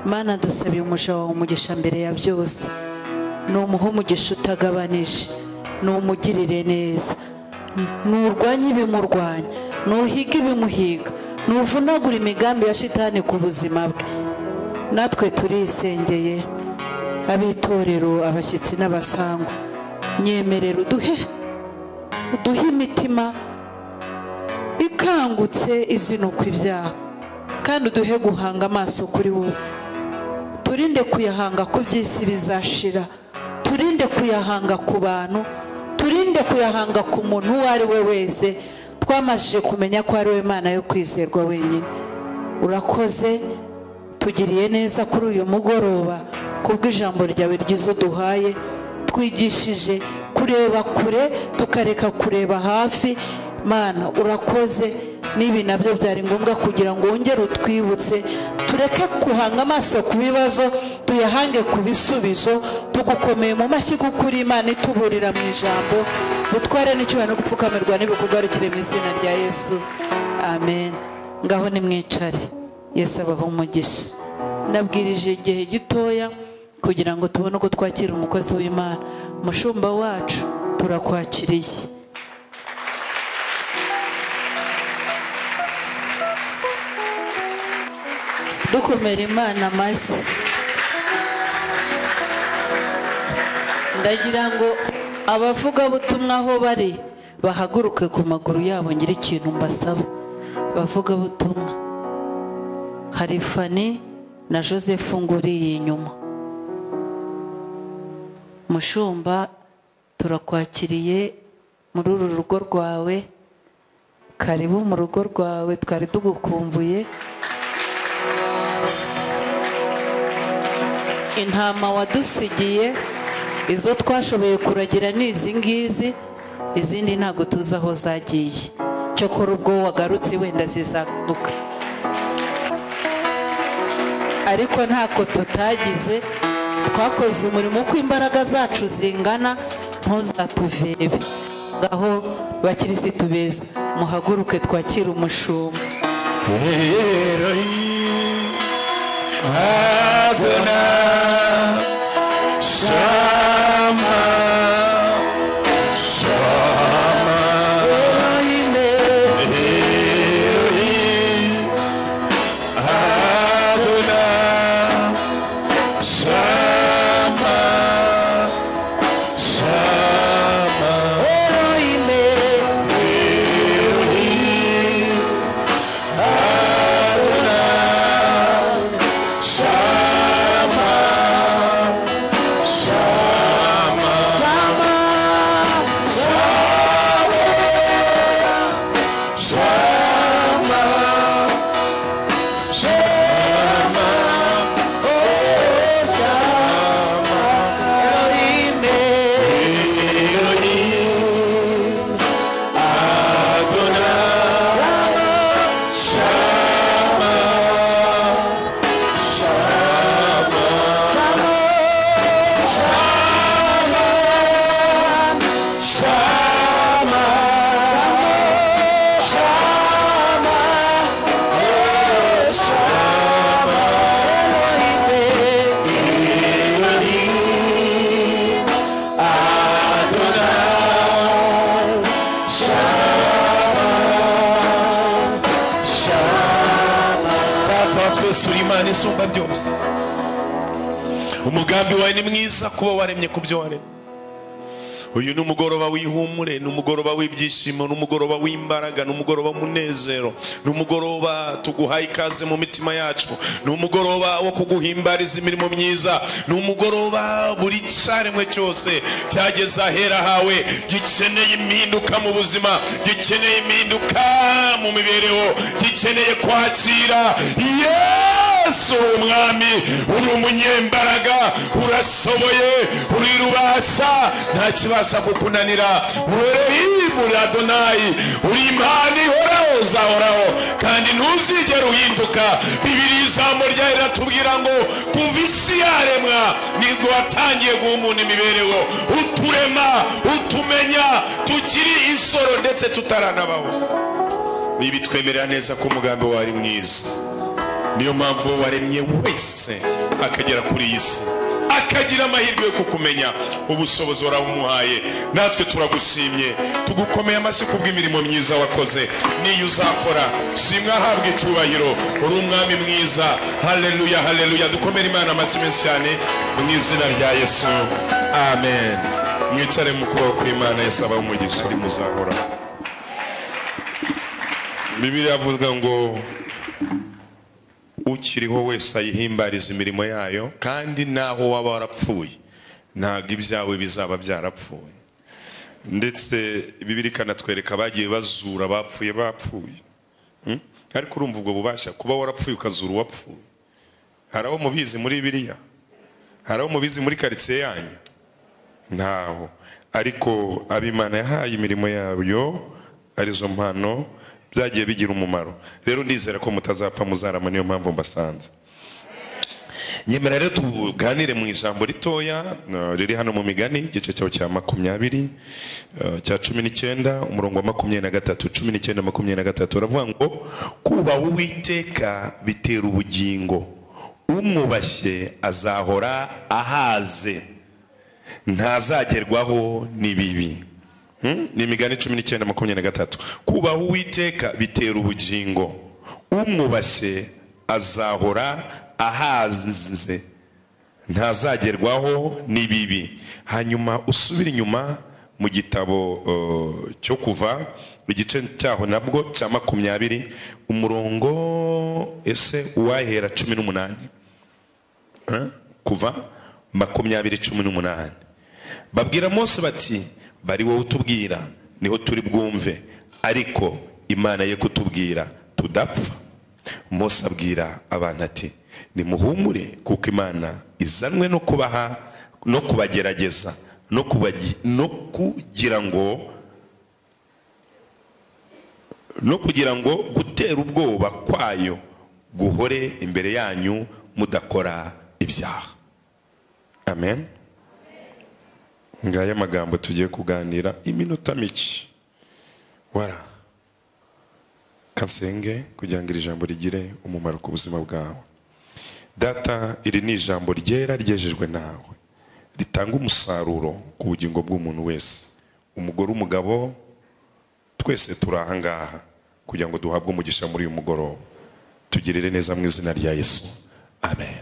imana dusabiye umuja wawe umugisha mbere ya byose ni umuha umugisha utagabanije ni umugirire neza nturwanye ibimurwanya ntuhiga ibimuhiga ntuvunagura imigambi ya shitani ku buzima bwe natwe turisengeye ab'itorero abashyitsi n'abasangwa nyemerera uduhe uduhe imitima ikangutse izinuka ibyaha kandi uduhe guhanga amaso kuri wowe turinde kuyahanga ku by'isi bizashira turinde kuyahanga ku bantu turinde kuyahanga ku muntu uwo ari we wese twamajije kumenya ko ari we mana yo kwizerwa wenyine urakoze tugiriye neza kuri uyu mugoroba kubw'ijambo ryawe ryiza uduhaye twigishije kureba kure tukareka kureba hafi mana urakoze n'ibi nabyo byari ngombwa kugira ngo wongere utwibutse tureke guhanga amaso ku bibazo tuyahange ku bisubizo tugukomeye mu mashyi kuko uri imana ituburira mu ijambo dutware n'icyubahiro no gupfukamirwa n'ibikorwa rikire mu izina rya yesu amen ngaho nimwicare yesu abaho umugisha nabwirije igihe gitoya kugira ngo tubone uko twakira umukozi w'imana mushumba wacu turakwakiriye dukomera imana amashyi ndagira ngo abavugabutumwa aho bari bahaguruke ku maguru yabo ngira ikintu mbasaba abavugabutumwa hari fani na joseph nguriye inyuma mushumba turakwakiriye muri uru rugo rwawe karibu mu rugo rwawe twari tugukumbuye intama wadusigiye izo twashoboye kuragira ni izi ngizi izindi ntabwo tuzi aho zagiye cyokora ubwo wagarutse wenda zizagaruka ariko ntako tutagize twakoze umurimo uko imbaraga zacu zingana ntuzatuveve ngaho bakirisitu beza muhaguruke twakire umushumba Adonai, isumba byose umugambi wawe ni mwiza kuba waremye ku byo waremye uyu ni umugoroba w'ihumure ni umugoroba w'ibyishimo ni umugoroba w'imbaraga ni umugoroba w'umunezero ni umugoroba tuguhaye ikaze mu mitima yacu ni umugoroba wo kuguhimbariza imirimo myiza ni umugoroba buri cyaremwe cyose cyageze ahera hawe gikeneye impinduka mu buzima gikeneye impinduka mu mibereho gikeneye kwakira yesu uri umwami uri umunyembaraga urashoboye uri rubasa nta kibasha kukunanira werehimu adonayi uri imana ihoraho uzahoraho kandi ntuzigere uhinduka bibiri ijambo ryawe riratubwira ngo kuva isi yaremwa nibwo watangiye guha umuntu imibereho uturema utumenya tukiri isoro ndetse tutaranabaho niba twemerera neza ko umugambi wawe ari mwiza niyo mpamvu uwo waremye wese akagera kuri iyi si akagira amahirwe yo kukumenya ubushobozi warabumuhaye natwe turagushimye tugukomeye amashyi kubw'imirimo myiza wakoze n'iyo uzakora shimwe ahabwa icyubahiro uri umwami mwiza haleluya haleluya dukomere imana amashyi menshi cyane mu izina rya yesu amen mwicare mu kuboko kw'imana yesu abaho umugisha uri muzahora bibiri yavuga ngo ukiriho wese ayihimbariza imirimo yayo kandi naho waba warapfuye ntabwo ibyawe bizaba byarapfuye ndetse bibiri ikanatwereka abagiye bazura abapfuye bapfuye Hmm? ariko urumva ubwo bubasha kuba warapfuye ukazura uwapfuye hari abo mubizi muri biriya hari abo mubizi muri karitsiye yanyu ntaho ariko abimana yahaye imirimo yayo arizo mpano byagiye bigira umumaro rero ndizera ko mutazapfa muzarama niyo mpamvu mbasanze nyemera rero tuganire mu ijambo ritoya eh, riri hano mu migani igice cyaho cya makumyabiri eh, cya cumi n'icyenda umurongo wa makumyabiri na gatatu cumi n'icyenda makumyabiri na gatatu uravuga ngo kubaha uwiteka bitera ubugingo umwubashye azahora ahaze ntazagerwaho n'ibibi Hmm? ni imigani cumi n'icyenda makumyabiri na gatatu kubaha uwiteka bitera ubugingo umwubashye azahora ahaze ntazagerwaho n'ibibi hanyuma usubire inyuma mu gitabo eh, cyo kuva igice cyaho nabwo cya makumyabiri umurongo ese uwahera cumi n'umunani Eh? kuva makumyabiri cumi n'umunani babwira mose bati bari wowe utubwira niho turi bwumve ariko imana ye kutubwira tudapfa mose abwira abantu ati nimuhumure kuko imana izanwe no kubaha no kubagerageza no kubagi- no kugira ngo no kugira ngo gutera ubwoba kwayo guhore imbere yanyu mudakora ibyaha amen ngaya amagambo tugiye kuganira iminota mike wara kasenge kugira ngo iri jambo rigire umumaro ku buzima bwawe data iri ni ijambo ryera ryejejwe nawe ritanga umusaruro ku bugingo bw'umuntu wese umugore umugabo twese turi ahangaha kugira ngo duhabwe umugisha muri uyu mugoroba tugirire neza mu izina rya yesu amen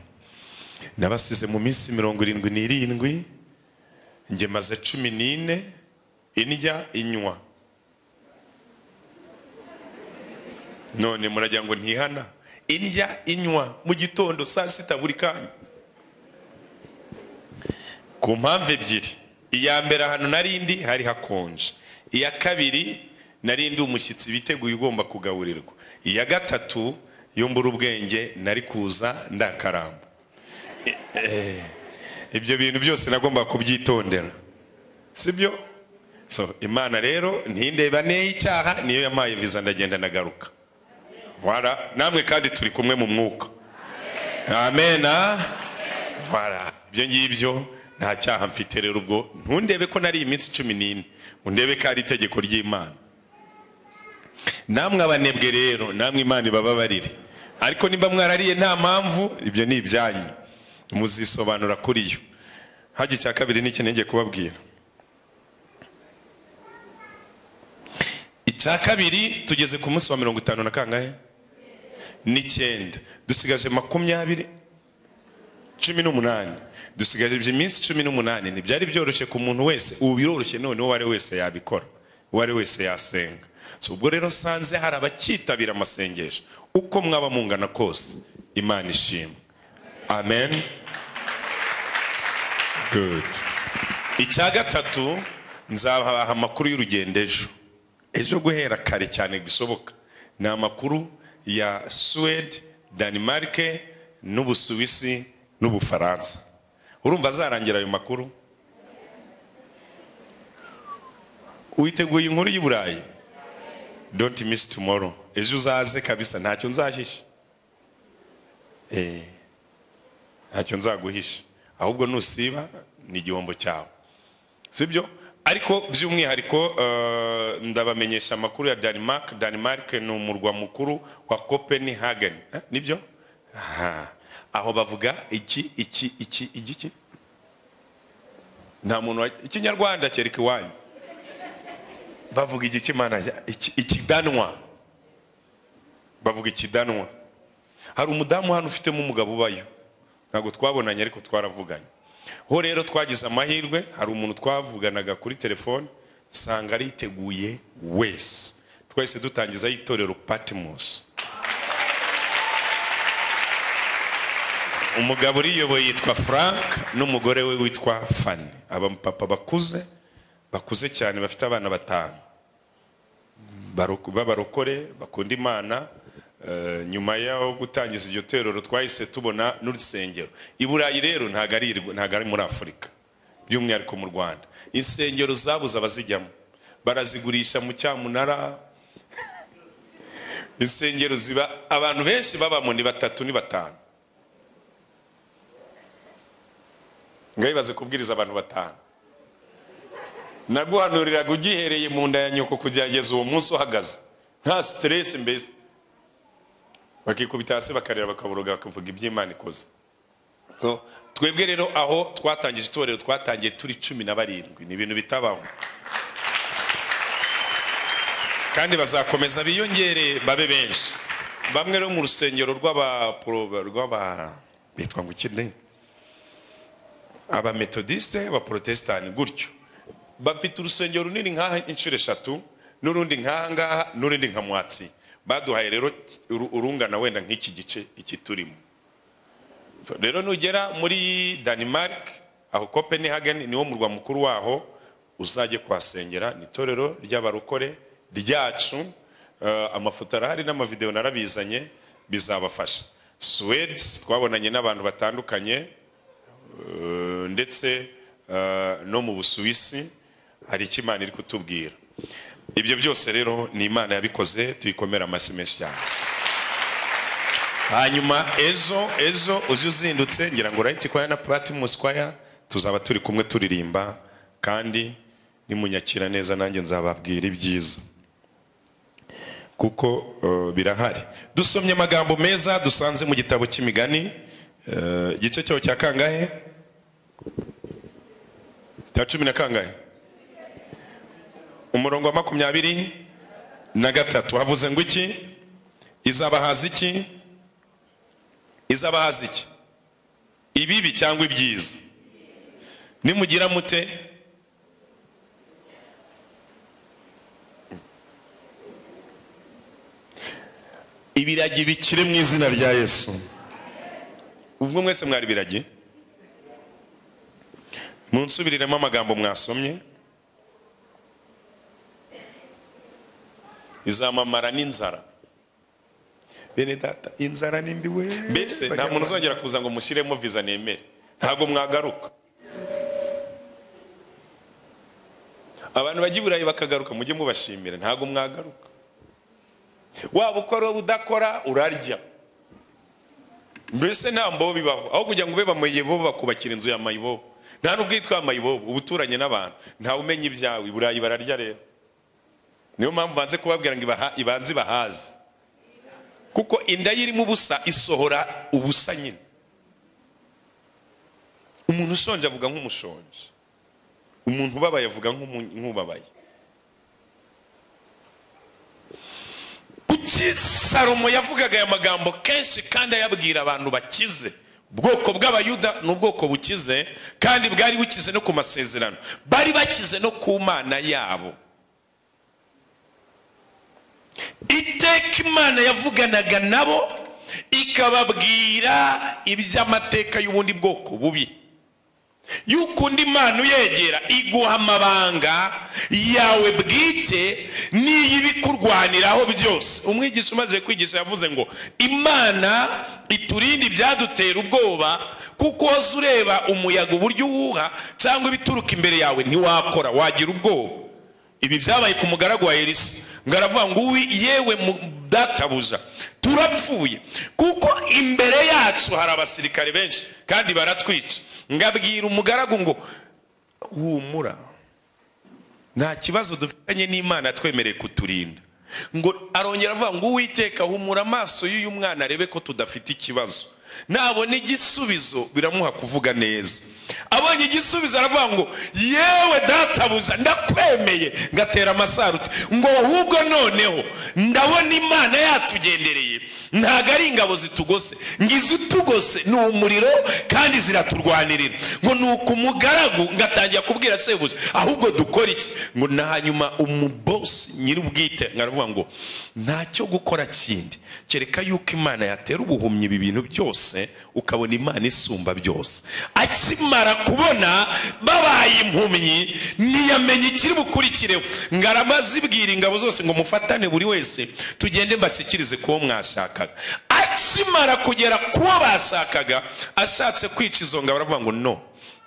nabasize mu minsi mirongo irindwi n'irindwi njye maze cumi n'ine indya inywa none muragira ngo ntihana indya inywa mu gitondo saa sita buri kanya ku mpamvu ebyiri iya mbere ahantu nari ndi hari hakonje iya kabiri nari ndi umushyitsi biteguye ugomba kugaburirwa iya gatatu yo mbura ubwenge nari kuza ndakaramba ibyo bintu byose nagomba kubyitondera sibyo so imana rero ntindeba icyaha niyo yamaye viza ndagenda ndagaruka Voilà. namwe kandi turi kumwe mu mwuka amen ah? Voilà. ibyo ngibyo nta cyaha mfite rero ubwo ntundebe ko nari iminsi cumi n'ine undebe ko ari itegeko ry'imana namwe abanebwe rero namwe imana ibababarire ariko niba mwarariye nta mpamvu ibyo ni ibyanyu muzisobanura kuri yo hajya icya kabiri ni iki nenge kubabwira icya kabiri tugeze ku munsi wa mirongo itanu na kangahe n'icyenda dusigaje makumyabiri cumi n'umunani dusigaje iminsi cumi n'umunani ntibyari byoroshye ku muntu wese ubu biroroshye none uwo ari wese yabikora uwo ari wese yasenga So, ubwo rero nsanze hari abakitabira amasengesho uko mwaba mungana kose imana ishimwe amen good icya gatatu nzabaha amakuru y'urugendo ejo ejo guhera kare cyane bisoboka ni amakuru ya suwede denmark n'ubusuwisi n'ubufaransa urumva azarangira ayo makuru witeguye inkuru y'i burayi don't miss tomorrow ejo uzaze kabisa ntacyo nzahisha Eh, ntacyo nzaguhisha ahubwo nusiba ni igihombo cyawe sibyo ariko by'umwihariko eh, ndabamenyesha amakuru ya denmark denmark ni umurwa mukuru wa copenhagen Eh, nibyo Aha. aho bavuga iki iki iki igiki nta muntu wa- ikinyarwanda kereka iwanyu bavuga igikimana ikidanwa bavuga ikidanwa hari umudamu hano ufitemo umugabo ubayo ntabwo twabonanye ariko twaravuganye ho rero twagize amahirwe hari umuntu twavuganaga kuri telefone nsanga ariteguye wese twahise dutangiza y'itorero patimusi umugabo uriyoboye yitwa frank n'umugore we witwa fani abapapa bakuze bakuze cyane bafite abana batanu Baroko- b'abarokore bakunda imana eh, nyuma y'aho gutangiza iryo torero twahise tubona n'urusengero i burayi rero ntabwo ari irwa- ntabwo ari muri afurika by'umwihariko mu rwanda insengero zabuze abazijyamo barazigurisha mu cyamunara insengero ziba abantu benshi babamo ni batatu ni batanu ngabibaze kubwiriza abantu batanu naguhanuriraga ugihereye mu nda ya nyoko kugerageza uwo munsi uhagaze nta siteresi mbese bakikubita hasi bakarira bakaboroga bakavuga iby'imana ikoze So, twebwe rero aho twatangije itorero twatangiye turi cumi na barindwi ni ibintu bitabaho kandi bazakomeza biyongere babe benshi bamwe rero mu rusengero rw'aba rw'aba bitwa ngo iki ni abametodiste abaporotesitanti gutyo bafite urusengero runini nk'aha inshuro eshatu n'urundi nk'aha ngaha n'urundi nka mwatsi baduhaye rero uru- urungana wenda nk'iki gice iki turimo So, rero nugera muri denmark aho copenhagen niwo murwa mukuru waho uzajye kuhasengera ni itorero ry'abarokore ryacu Eh, amafoto arahari n'amavidewo narabizanye bizabafasha suwede twabonanye n'abantu batandukanye Eh, ndetse eh, no mu busuwisi hari icyo imana iri kutubwira ibyo byose rero ni imana yabikoze tuyikomere amashyi menshi cyane hanyuma ejo ejo uje uzindutse ngira ngo urayiti kwaya na platimus kwaya tuzaba turi kumwe turirimba kandi nimunyakira neza nanjye nzababwira ibyiza kuko eh, birahari dusomye amagambo meza dusanze mu gitabo cy'imigani eh, igice cyaho cya kangahe cya cumi na kangahe umurongo wa makumyabiri na gatatu havuze ngo iki izabahaza iki izabahaza iki ibibi cyangwa ibyiza nimugira mute ibiragi bikire mu izina rya yesu ubwo mwese mwari biragi munsubiriremo amagambo mwasomye izamamara n'inzara bene data inzara ni mbi we mbese nta muntu uzongera kuza ngo mushyiremo viza nemere ntabwo mwagaruka abantu bajya i burayi bakagaruka mujye mubashimira ntabwo mwagaruka waba ukora waba udakora urarya mbese nta mbobo bibaho aho kugira ngo ube bamayibobo bakubakira inzu ya mayibobo nta n'ubwo yitwa mayibobo uba uturanye n'abantu ntawe umenya ibyawe i burayi bararya rero niyo mpamvu banze kubabwira ngo ibaha- ibanze ibahaze kuko inda ye irimo ubusa isohora ubusa nyine umuntu ushonje avuga nk'umushonje umuntu ubabaye avuga nk'umu- nk'ubabaye iki salomo yavugaga aya magambo kenshi kandi ayabwira abantu bakize ubwoko bw'abayuda ni ubwoko bukize kandi bwari bukize no ku masezerano bari bakize no ku mana yabo iteka imana yavuganaga nabo ikababwira iby'amateka y'ubundi bwoko bubi yuko undi mana uyegera iguha amabanga yawe bwite n'iyibikurwaniraho byose umwigisha umaze kwigisha yavuze ngo imana iturinde ibyadutera ubwoba kuko woza ureba umuyaga uburyo uwuha cyangwa ibituruka imbere yawe ntiwakora wagira ubwoba ibi byabaye ku mugaragu wa elisa ngo aravuga ngo uwi yewe mu databuja turapfuye kuko imbere yacu hari abasirikare benshi kandi baratwica ngabwira umugaragu ngo humura nta kibazo dufitanye n'imana twemereye kuturinda ngo arongera avuga ngo uwiteka humura amaso y'uyu mwana arebe ko tudafite ikibazo nabona igisubizo biramuha kuvuga neza abonye igisubizo aravuga ngo yewe databuza ndakwemeye ngatera amasaruti ngo ahubwo noneho ndabona imana yatugendereye ntabwo ari ingabo zitugose ngo izitugose ni umuriro kandi ziraturwanirira ngo ni uku umugaragu ngatangira kubwira sebuja ahubwo dukora iki ngo na hanyuma umubosi nyir'ubwite aravuga ngo ntacyo gukora kindi kereka yuko imana yatera ubuhumyi ibi bintu byose ukabona imana isumba byose akimara kubona babaye impumyi ntiyamenye ikiri bukurikireho ngo aramazibwira ingabo zose ngo mufatane buri wese tugende mbashyikirize kuwo mwashakaga akimara kugera kuwo bashakaga ashatse kwica izo ngabo aravuga ngo no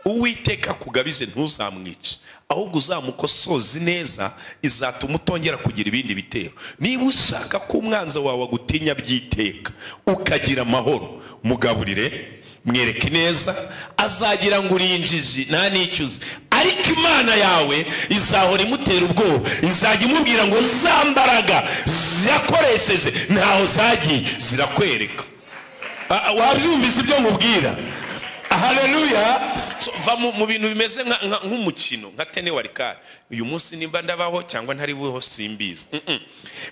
uwiteka kugabize ntuzamwice ahubwo uzamukosozi neza izatuma utongera kugira ibindi bitero niba ushaka ko umwanzi wawe agutinya by'iteka ukagira amahoro mugaburire mwereke neza azagira ngo uri injiji nta n'icyuzi ariko imana yawe izahora imutera ubwoba izajya imubwira ngo za mbaraga yakoresheje ntaho zagiye zirakwereka Ah, ah, wabyumvise ibyo nkubwira haleluya So, va mu- mu bintu bimeze nka- nka- nk'umukino nka tene warikari uyu munsi nimba ndabaho cyangwa ntari buho simbizi Mm-mm.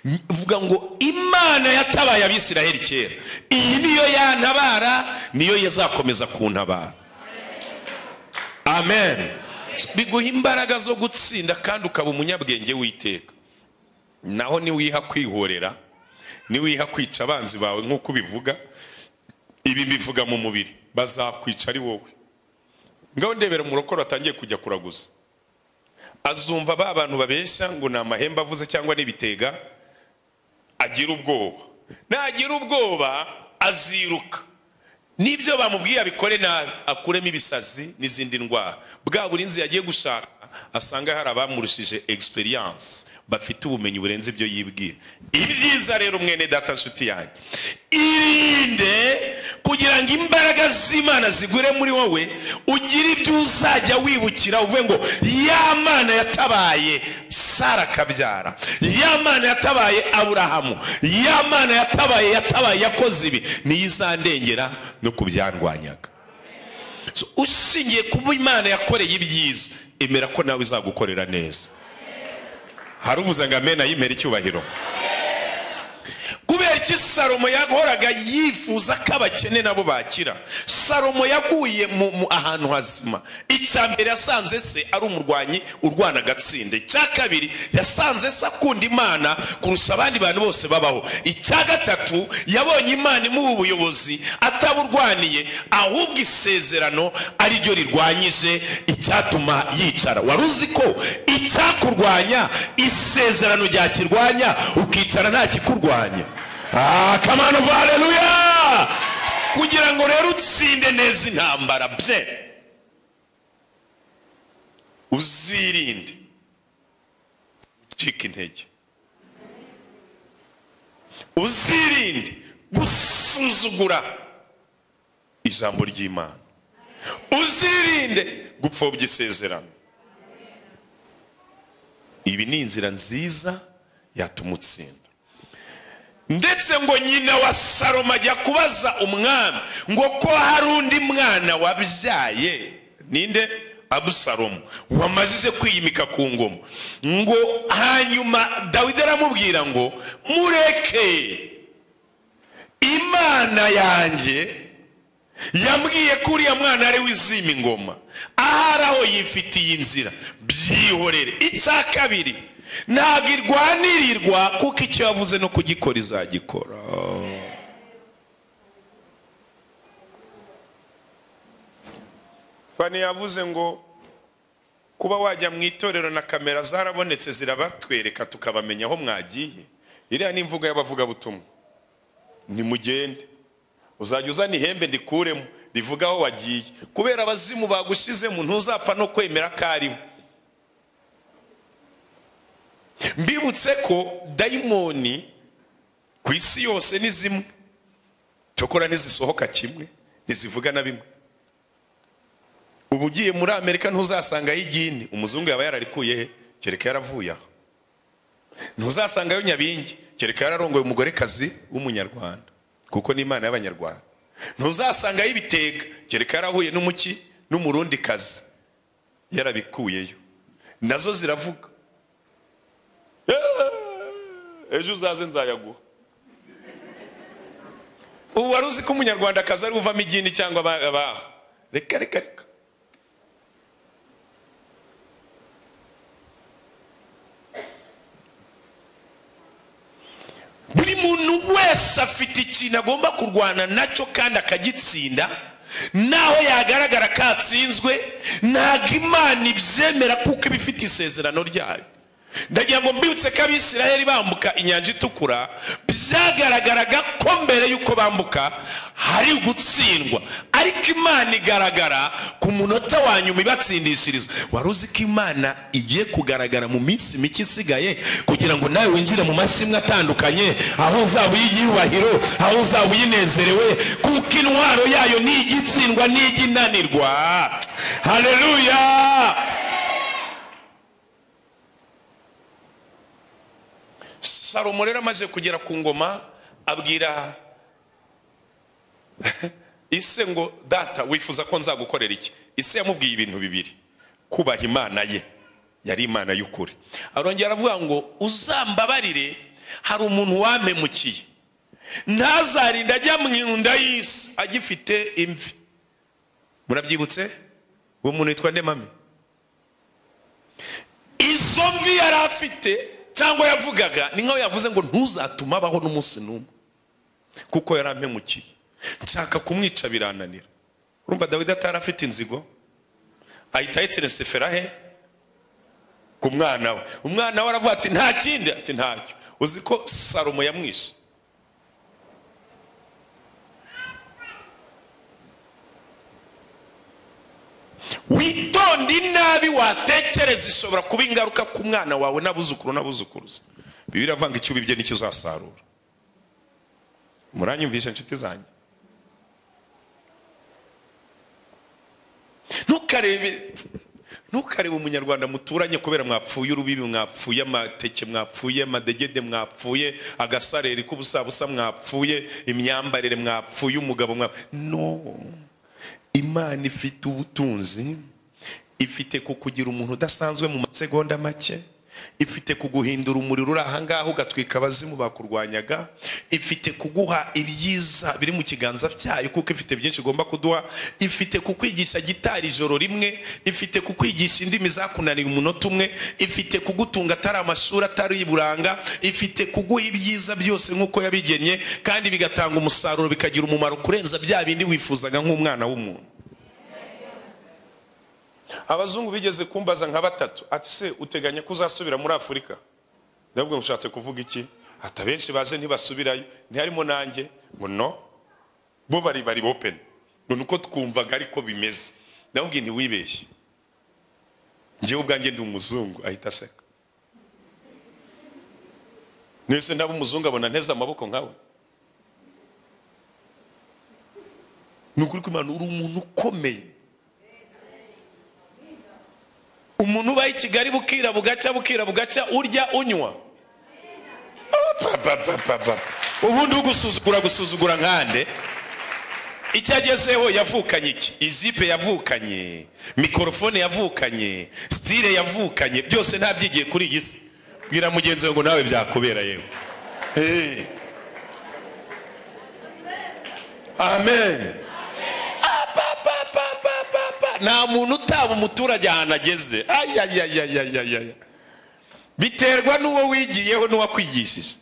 M- vuga ngo imana yatabaye abisiraheli kera iyi niyo yantabara niyo yazakomeza kuntabara amen So, biguha imbaraga zo gutsinda kandi ukaba umunyabwenge w'iteka naho niwiha kwihorera niwiha kwica abanzi bawe nk'uko ubivuga ibi mbivuga mu mubiri bazakwica ari wowe ngaho ndebera umurokoro watangiye kujya kuraguza azumva ba bantu babeshya ngo ni amahembe avuze cyangwa n'ibitega agira ubwoba nagira ubwoba aziruka n'ibyo bamubwiye abikore nabi akuremo ibisazi n'izindi ndwara bwa burinzi yagiye gushaka asanga hari abamurushije experience bafite ubumenyi burenze ibyo yibwira ibyiza rero mwene data nshuti yanjye irinde kugira ngo imbaraga z'imana zigure muri wowe ugire ibyo uzajya wibukira uvuge ngo ya mana yatabaye sara akabyara ya mana yatabaye aburahamu ya mana yatabaye yatabaye yakoze ibi niyo izandengera no ku byandwanyaga So, ushingiye kuba imana yakoreye ibyiza emera ko nawe izagukorera neza hari uvuze ngo amena yimera icyubahiro kubera iki salomo yahoraga yifuza ko abakene nabo bakira salomo yaguye mu, mu ahantu hazima icya mbere yasanze se ari umurwanyi urwana agatsinda icya kabiri yasanze se akunda imana kurusha abandi bantu bose babaho icya gatatu yabonye imana imuha ubuyobozi ataburwaniye ahubwo isezerano ari ryo rirwanyije icyatuma yicara wari uzi ko icyakurwanya isezerano ryakirwanya ukicara nta kikurwanya Ah, come on, hallelujah! kugira ngo rero utsinde neza intambara bye uzirinde gucika intege uzirinde gusuzugura ijambo ry'imana uzirinde gupfobya isezerano ibi ni inzira nziza yatuma utsinda ndetse ngo nyina wa salomo ajya kubaza umwami ngo ko hari undi mwana wabyaye ninde abusalomu wamazije kwiyimika ku ngoma ngo hanyuma dawidi aramubwira ngo mureke imana yanjye yambwiye ko uriya mwana ari w'izima ingoma ahari aho yifitiye inzira byihorere icya kabiri ntabwo irwanirirwa kuko icyo yavuze no kugikora izagikora fani yavuze ngo kuba wajya mu itorero na kamera zarabonetse zirabatwereka tukabamenya aho mwagiye iriya ni imvugo y'abavugabutumwa nimugende uzajya uzana ihembe ndikuremo rivuga aho wagiye kubera abazimu bagushyizemo ntuzapfa no kwemera ko arimo mbibutse ko dayimoni ku isi yose ni zimwe cyokora ntizisohoka kimwe ntizivuga na bimwe ubu ugiye muri amerika ntuzasangayo igini umuzungu yaba yararikuye he kereka yaravuye aho ntuzasangayo nyabingi kereka yararongoye umugorekazi w'umunyarwanda kuko ni imana y'abanyarwanda ntuzasangayo ibitega kereka yarahuye n'umuki n'umurundi kazi yarabikuyeyo nazo ziravuga "Eee, ejo uzaze nzayaguha ubu wari uzi ko umunyarwandakazi ari uvamo igini cyangwa aba- abaha reka reka reka buri muntu wese afite ikintu agomba kurwana nacyo kandi akagitsinda naho yagaragara katsinzwe ntabwo imana ibyemera kuko iba ifite isezerano ryayo ndagira ngo mbibutse ko abisirayeli bambuka inyanja itukura byagaragaraga ko mbere y'uko bambuka hari gutsindwa ariko imana igaragara ku munota wa nyuma ibatsindishiriza wari uzi ko imana igiye kugaragara mu minsi mike isigaye kugira ngo nawe winjire mu mashimwe atandukanye aho uzaba uyiyubahiro aho uzaba uyinezerewe kuko intwaro yayo ni igitsindwa n'ijyinanirwa haleluya salomo rero amaze kugera ku ngoma abwira ise ngo data wifuza ko nzagukorera iki ise yamubwiye ibintu bibiri kubaha imana ye yari imana y'ukuri arongera aravuga ngo uzambabarire hari umuntu wampemukiye ntazarinda ajya mu nda y'isi agifite imvi murabyibutse uwo muntu yitwa ndemame izo mvi yari afite cyangwa yavugaga ni nkaho yavuze ngo ntuzatume abaho n'umunsi n'umwe kuko yari ampemukiye nshaka kumwica birananira urumva dawidi atari afite inzigo ahita ayiteresefera he ku mwana we umwana we aravuga ati nta kindi ati ntacyo uzi ko salomo yamwishe witonde inabi watekereza ishobora kuba ingaruka ku mwana wawe n'abuzukuru n'abuzukuruza bibi iravanga icyo ubibye nicyo uzasarura muranyumvisha inshuti zanjye ntukarebe ntukarebe umunyarwanda muturanye kubera mwapfuye urubibi mwapfuye amateke mwapfuye amadegede mwapfuye agasareri k'ubusabusa mwapfuye imyambarire mwapfuye umugabo mwapfuye no imana ifite ubutunzi ifite kukugira umuntu udasanzwe mu masegonda make ifite kuguhindura umuriro uri ahangaha ugatwika abazimu bakurwanyaga ifite kuguha ibyiza biri mu kiganza cyayo kuko ifite byinshi igomba kuduha ifite kukwigisha gitari ijoro rimwe ifite kukwigisha indimi zakunaniye umunota umwe ifite kugutunga atari amashuri atari iburanga ifite kuguha ibyiza byose nk'uko yabigennye kandi bigatanga umusaruro bikagira umumaro kurenza bya bindi wifuzaga nk'umwana w'umuntu abazungu bigeze kumbaza nka batatu ati se uteganya ko uzasubira muri afurika ndabwo mushatse kuvuga iki ati abenshi baje ntibasubirayo ntiharimo nanjye ngo no bo bari bari openi ngo ni uko twumvaga ariko bimeze ndababwiye ntiwibeshye njyewe ubwanjye ndi umuzungu ahita aseka mwese ndaba umuzungu abona nteze amaboko nkawe ni ukuri ko imana uri umuntu ukomeye umuntu ubaye i kigali bukira bugacya bukira bugacya urya unywa Oh, pa, pa, pa, pa, pa. ubundi ugusuzugura gusuzugura nkande icyo agezeho yavukanye iki izipe yavukanye mikorofone yavukanye sitire yavukanye byose ntabyigiye kuri iyi si bwira mugenzi wawe ngo nawe byakubera yewe Eh. amen Apapapapapapa. nta muntu utaba umuturage ahantu ageze Ay, ay, ay, ay, ay, ay, ay. biterwa n'uwo wigiyeho n'uwakwigishije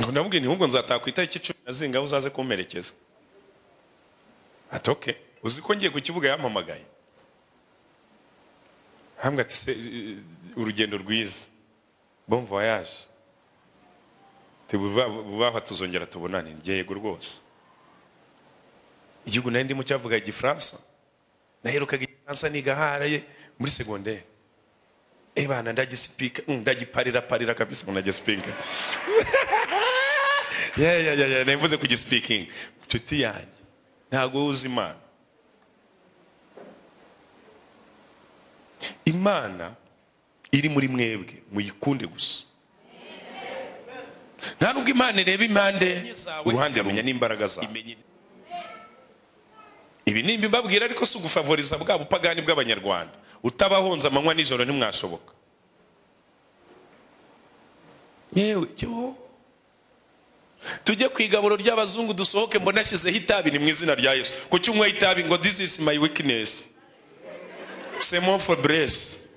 ngo ndamubwira nti ahubwo nzataha ku itariki icumi na zingaho uzaze kumperekeza ati oke uzi ko ngiye ku kibuga yampamagaye hambwe ati se eh, urugendo rwiza bon voyage Ati, vuba vuba aha tuzongera tubonane njye yego rwose igihugu nari ndimo cyavuga igifaransa naherukaga igifaransa niga haraye muri segonderi ebana ndagisipika mm, ndagiparira parira kabisa ngo ndagisipika ya ya ya ya nemvuze kugisipikinga nshuti yanjye ntabwo uzi imana imana iri muri mwebwe muyikunde gusa nta nubwo imana ireba impande uruhande rumenya n'imbaraga zawe ibi ni mbibabwira ariko si ugufavoriza bwa bupagani bw'abanyarwanda utabahonze amanywa nijoro ntimwashoboka yewe yo tujye ku igaburo ry'abazungu dusohoke mbona ashyizeho itabi ni mu izina rya yesu kuki unyweye itabi ngo this is my weakness semo for bless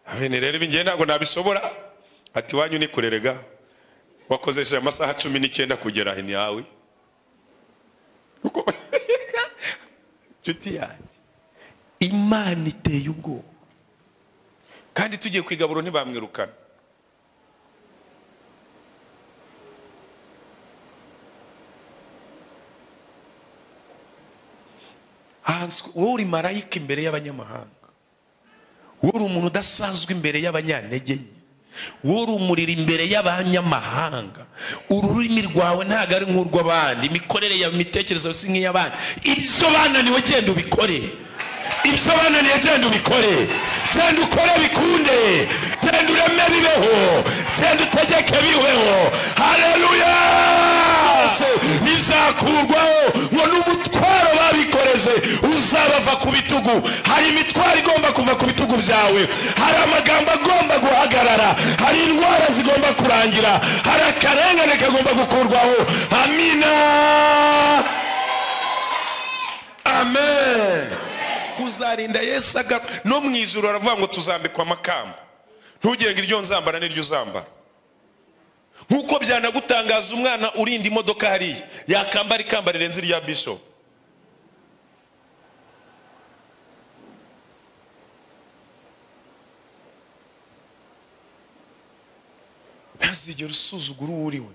abene rero ibingiye ntabwo nabishobora ati wanyu ni kurerega wakozesheje amasaha cumi n'icyenda kugera hino yawe Uko- nshuti yanjye imana iteye ubwoba kandi tugiye ku igaburo ntibamwirukana hanzwe wowe uri marayika imbere y'abanyamahanga wowe uri umuntu udasanzwe imbere y'abanyantege nke wowe uri umuriro imbere y'abanyamahanga ururimi rwawe ntabwo ari nk'urw'abandi imikorere yawe imitekerereze si nk'iy'abandi ibyo bananiwe genda ubikore ibyo bananiwe genda ubikore genda ukore bikunde genda ureme bibeho genda utegeke bibeho hareruya bizakurwaho ngo n'umutwaro babikoreze uzabava ku bitugu hari imitwaro igomba kuva ku bitugu byawe hari amagambo agomba guhagarara hari indwara zigomba kurangira hari akarengane kagomba gukurwaho amina amen kuzarinda yesu aga no mu ijoro aravuga ngo tuzambikwa amakamba ntugenge iryo nzambara n'iryo uzambara nk'uko byanagutangaza umwana urinda imodoka hariya yakambara ikamba rirenze irya bishop ntazigere usuzugura uwo uri we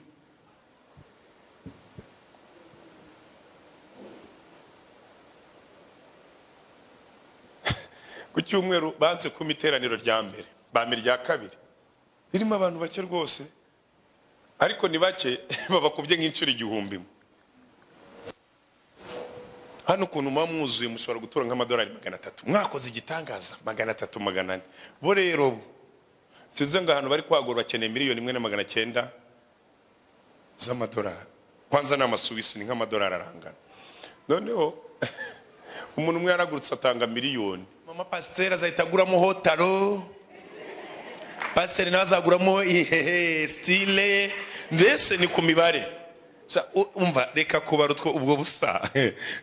ku cyumweru banze kuma iteraniro rya mbere bampa irya kabiri ririmo abantu bake rwose ariko ni bake babakubye nk'inshuro igihumbi imwe. hano ukuntu muba mwuzuye mushobora gutura nk'amadolari magana atatu mwakoze igitangaza magana atatu magana ane bo rero bo sinzi ngo ahantu bari kwagura bakeneye miliyoni imwe na magana cyenda z'amadolari kwanza ni amasuwisi ni nk'amadolari arangana noneho umuntu umwe yaragurutse atanga miliyoni mama pasiteri azahita aguramo hotaro pasiteri nawe azaguramo ihehe sitire mbese ni ku mibare Sa- u- umva reka kubara utwo ubwo busa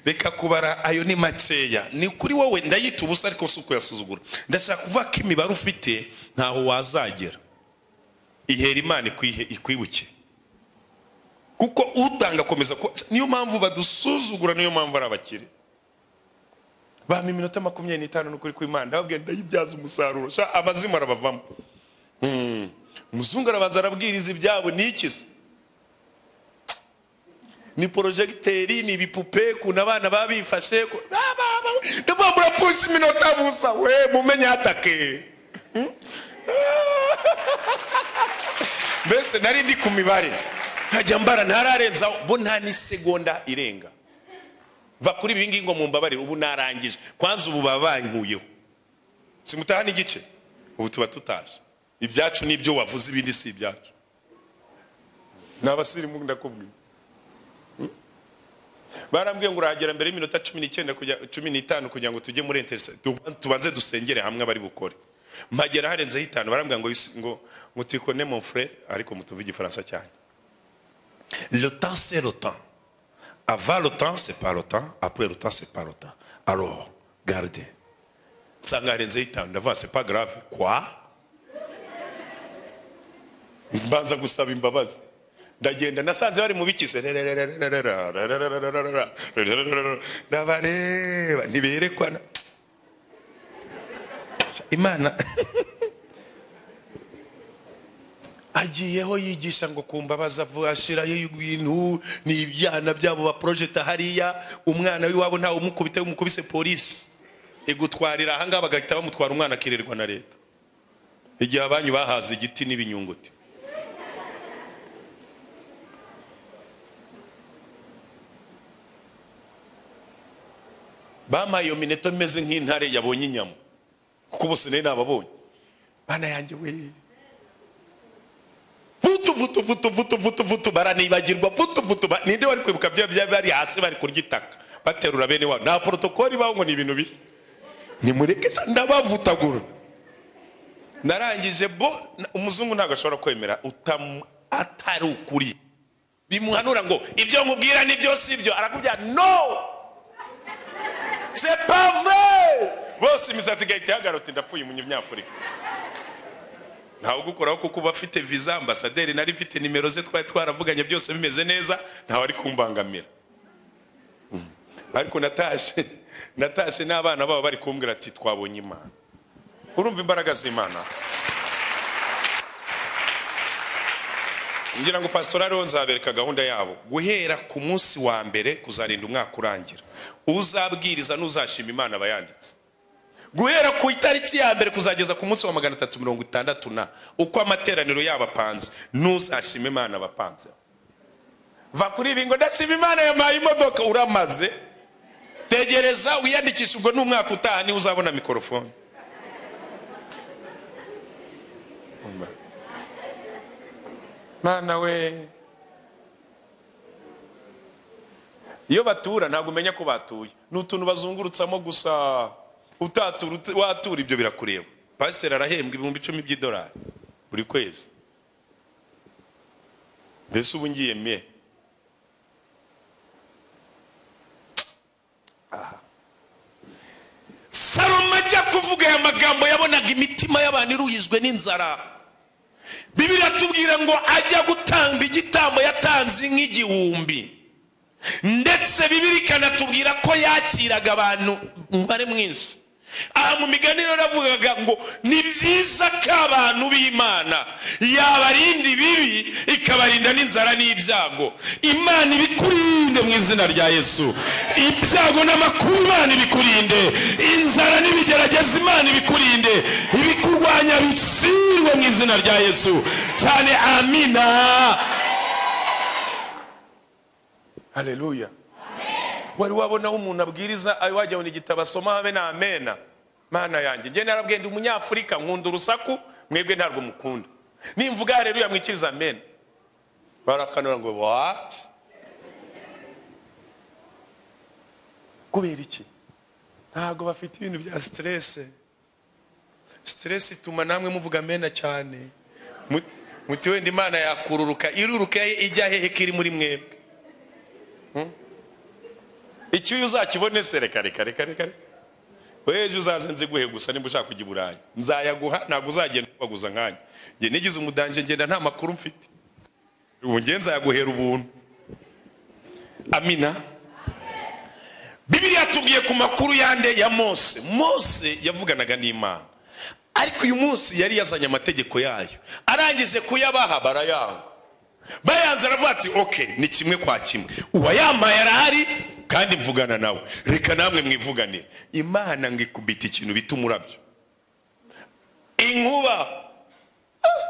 reka kubara ayo ni makeya ni kuri wowe ndayita ubusa ariko si ukuyasuzugura ndashaka kuvuga ko imibare ufite ntaho wazagera ihera imana ikwihe- ikwibuke kuko utanga akomeza ku- niyo mpamvu badusuzugura niyo mpamvu ari abakire bampa iminota makumyabiri n'itanu n'ukuri kw'imana ndababwira ndayibyaza umusaruro sha abazima arabavamo Hmm. umuzungu arabanza arabwiriza ibyabo ni iki se ni porojegiteri ni ibipupe kuntu abana baba bifashe ku- Ba, ba, ba. ndavuga ngo murapfusha iminota busa we mumenye hatake Hmm? mbese nari ndi ku mibare nkajya mbara ntararenzaho bo nta n'isegonda irenga va kuri ibi ngibi ngo mumbabarire ubu narangije kwanza ubu baba bankuyeho simutaha n'igice ubu tuba tutaje ibyacu ni ibyo wavuze ibindi si ibyacu ni abasirimu ndakubwira barambwiye ngo urahagera mbere y'iminota cumi n'icyenda kujya cumi n'itanu kugira ngo tujye muri interesa tuba- tubanze dusengere hamwe abari bukore mpagera harenzeho itanu barambwira ngo yisi- ngo ngo tikone mon frere ariko mutuve igifaransa cyane le temps c'est le temps avant le temps c'est pas le temps après le temps c'est pas le temps alors gardez nsanga harenzeho itanu ndavuga c'est pas grave quoi mbanza gusaba imbabazi ndagenda nasanze bari mu bikize ndabareba ntiberekwana imana agiyeho yigisha ngo ku mbabazi avu- ashyirayo ibintu ni ibyana byabo baporojeta hariya umwana w'iwabo ntawe umukubita iyo umukubise polisi igutwarira ahangaha bagahita bamutwara umwana akirirwa na leta igihe abanyu bahaze igiti n'ibinyunguti bampaye iyo minota imeze nk'intare yabonye inyama kuko bose nari nababonye bana yanjye we vutu vutu vutu vutu vutu vutu baranibagirwa vutu vutu ba- ninde wari kwibuka bya bya bari hasi bari kurya itaka baterura bene wabo nta porotokoli ibaho ngo ni ibintu bishya nimureke ta- ndabavutagura narangije bo na- umuzungu ntabwo ashobora kwemera utamu- atari ukuri bimuhanura ngo ibyo nkubwira ni byo si byo arakubwira no c'est pas vrai bose imisatsi igahita ihagarara uti ndapfuye umunyafurika ntawe ugukuraho kuko uba afite viza ambasaderi nari mfite nimero ze twari twaravuganye byose bimeze neza ntawe ari kumbangamira Mm. ariko natashe natashe n'abana babo bari kumbwira ati twabonye imana urumva imbaraga z'imana ngira ngo pasitora ariho nzabereka gahunda yabo guhera ku munsi wa mbere kuzarinda umwaka urangira uzabwiriza n'uzashima imana aba yanditse guhera ku itariki ya mbere kuzageza ku munsi wa magana atatu mirongo itandatu na uko amateraniro yabo apanze n'uzashima imana abapanze va kuri ibi ngo ndashima imana yampaye imodoka uramaze tegereza wiyandikishe ubwo n'umwaka utaha niwe uzabona mikorofone mwana we iyo batura ntabwo umenya ko batuye ni utuntu bazungurutsamo gusa utatura ut- watura ibyo birakureba pasiteri arahembwa ibihumbi icumi by'idolari buri kwezi mbese ubu ngiye me Aha. salomo ajya kuvuga aya magambo yabonaga imitima y'abantu iruhijwe n'inzara bibiri atubwira ngo ajya gutanga igitambo yatanze nk'igihumbi ndetse bibiri ikanatubwira ko yakiraga abantu umubare mwinshi aha mu migani rero navugaga ngo ni byiza ko abantu b'imana yabarinda ibibi ikabarinda n'inzara n'ibyago imana ibikurinde mu izina rya yesu ibyago n'amakuru imana ibikurinde inzara n'ibigerageza imana ibikurinde ibikurwanya bitsindwe mu izina rya yesu cyane amina haleluya wari wabonaho umuntu abwiriza ayo wajya abona igitabo asoma habe ni amena mana yanjye njye narabwiye ndi umunyafurika nkunda urusaku mwebwe ntabwo mukunda nimvuga haleluya mwikiriza amena barakanura ngo what kubera iki ntabwo bafite ibintu bya siterese siteresi ituma namwe muvuga amena cyane Mu- muti wenda imana yakururuka iruruka ijya hehe ko iri muri mwebwe icyuya uzakibone se reka reka reka reka reka weje uzaze nziguhe gusa niba ushaka kujya i burayi nzayaguha ntabwo uzagenda ubaguza nkanjye njye nigize umudanje ngenda nta makuru mfite ubu njye nzayaguhera ubuntu amina bibiliya tubwiye ku makuru yande ya mose mose yavuganaga n'imana ariko uyu munsi yari yazanye amategeko yayo arangije kuyabaha barayanga bayanze aravuga ati ok ni kimwe kwa kimwe uwayambaye arahari kandi mvugana nawe reka namwe mwivuganire imana ngo ikubita ikintu bita umurabyo inkuba Ah!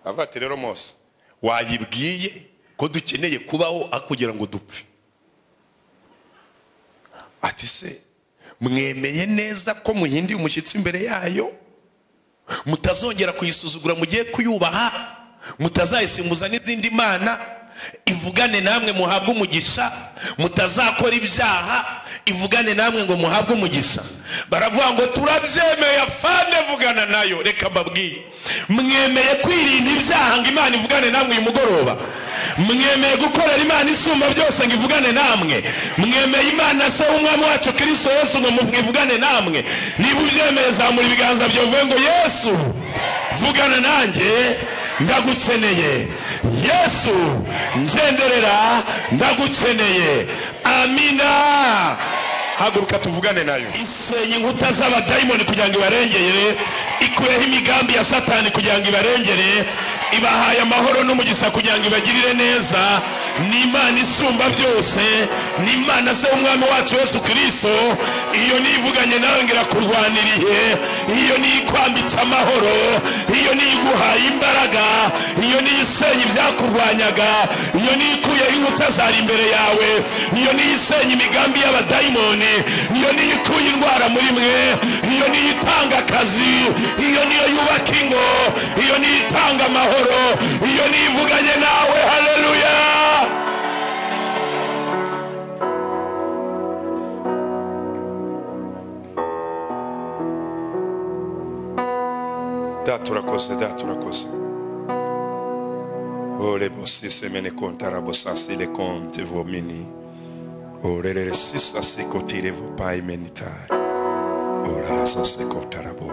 aravuga ati rero mose wayibwiye ko dukeneye kubaho aho kugira ngo dupfe ati se mwemeye neza ko muhindiye umushyitsi imbere yayo mutazongera kuyisuzugura mugiye kuyubaha mutazayisimbuza n'izindi mana ivugane namwe muhabwe umugisha mutazakora ibyaha ivugane namwe ngo muhabwe umugisha baravuga ngo turabyemeye afande vugana nayo reka mbabwiye mwemeye kwirinda ibyaha ngo imana ivugane namwe uyu mugoroba mwemeye gukorera imana isumba byose ngo ivugane namwe mwemeye imana se w'umwami wacu kirisito yesu ngo muvuge ivugane namwe niba ubyemeye zamura ibiganza byawe uvuge ngo yesu vugana nanjye ndagukeneye yesu ngenderera ndagukeneye amina haguruka tuvugane nayo isenya inkuta z'abadayimoni kugira ngo ibarengere ikureho imigambi ya satani kugira ngo ibarengere ibahaye amahoro n'umugisha kugira ngo ibagirire neza ni imana isumba byose ni imana se w'umwami wacu yesu kirisito iyo nivuganye nawe ngo irakurwaniriye iyo niyikwambitse amahoro iyo niyiguhaye imbaraga iyo niyisenye ibyakurwanyaga iyo niyikuyeho inkuta zari imbere yawe iyo niyisenye imigambi y'abadayimoni iyo niyikuye indwara muri mwe iyo niyitanga akazi iyo niyo yubaka ingo iyo niyitanga amahoro iyo niyivuganye nawe haleluya data urakoze data urakoze ore bosise mene kontara bosasile konte vomini orerere sisasi kotire vopai menitari orarasase kotarabo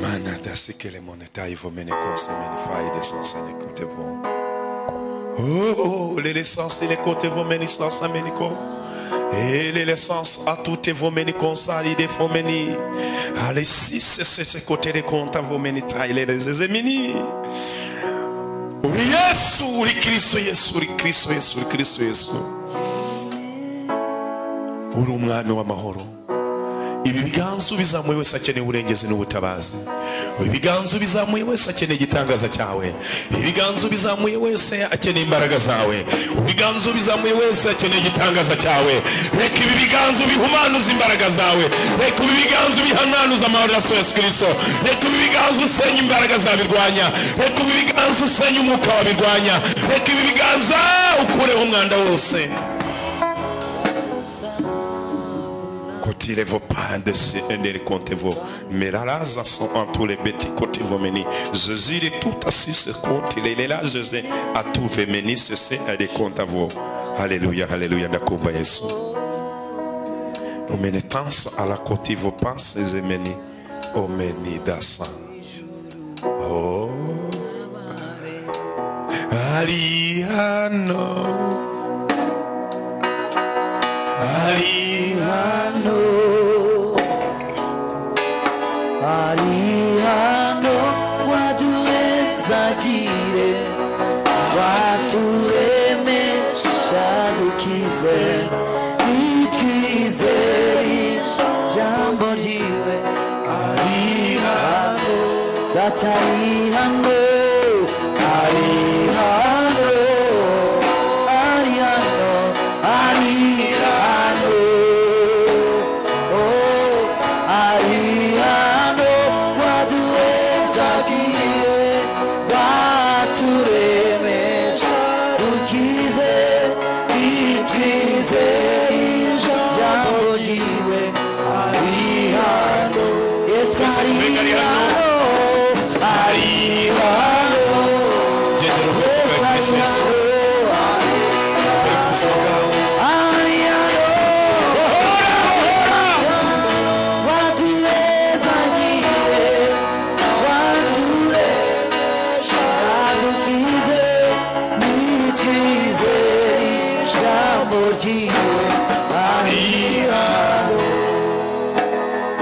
mana dasikele monetai vomene konse menifai desansane kote vom Oh, l'essence et les côtés vont mener sans aménico. Et l'essence à tout et vos meni consali des faux meni. Allez, si c'est ce côté des comptes à vos meni taille les zemini. Uri Yesu, uri Kristo Yesu, uri Kristo Yesu, uri Kristo Yesu. Uri umwami w'amahoro. Ibi biganza ubizamuye wese akeneye uburengezi n'ubutabazi. Ibiganza ubizamuye wese akeneye igitangaza cyawe. Ibiganza ubizamuye wese akeneye imbaraga zawe. Ibiganza ubizamuye wese akeneye igitangaza cyawe. Reka ibi biganza bihumanuze imbaraga zawe. Reka ibi biganza bihanuze amahoro ya Yesu Kristo. Reka ibi biganza usenye imbaraga zabirwanya. Reka ibi biganza usenye umwuka wabirwanya. Reka ibi biganza ukureho umwanda wose. Côté vos pas de ce les comptes vos. Mais là, là, ça sont en tous les bêtis côté vos meni. Jésus est tout assis ce compte. Il est là, Jésus a tout fait meni. Ce c'est un des comptes à vous. Alléluia, alléluia, d'accord, bah, Jésus. Nous menons à la côté vos pensées et meni. Oh, meni d'assan. Oh. Ariano. Ariano. Ariano waduezagire waturemesha dukize nitwizeye jambo ryiwe Ariano data Ariano Ariano Ariano Ariano oh Ariano waduezagire waturemesha dukize nitwize ijambo ryiwe Ariano Yesu Ariano Ariano Gendera ubwoko Yesu bwa Kristo Yesu. Ariano Turi ku buzima bwawe.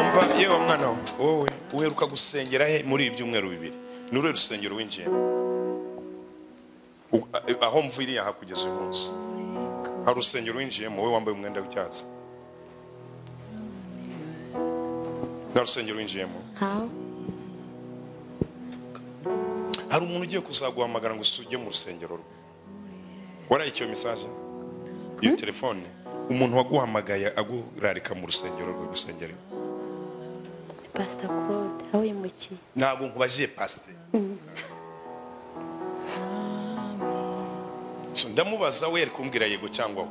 umva yewe mwana we wowe uheruka gusengera he muri ibi byumweru bibiri ni uruhe rusengero winjiyemo U- a- aho mviriye aha kugeza uyu munsi hari urusengero winjiyemo wowe wambaye umwenda w'icyatsi nta rusengero winjiyemo hari umuntu ugiye kuzaguhamagara ngo usujye mu rusengero rwe waraye iyo mesaje iyo telefone umuntu waguhamagaye agurarika mu rusengero rwe gusengera pasita claude aho yimukiye ntabwo nkubajije pasiteri So, ndamubaza we ari kumbwira yego cyangwa we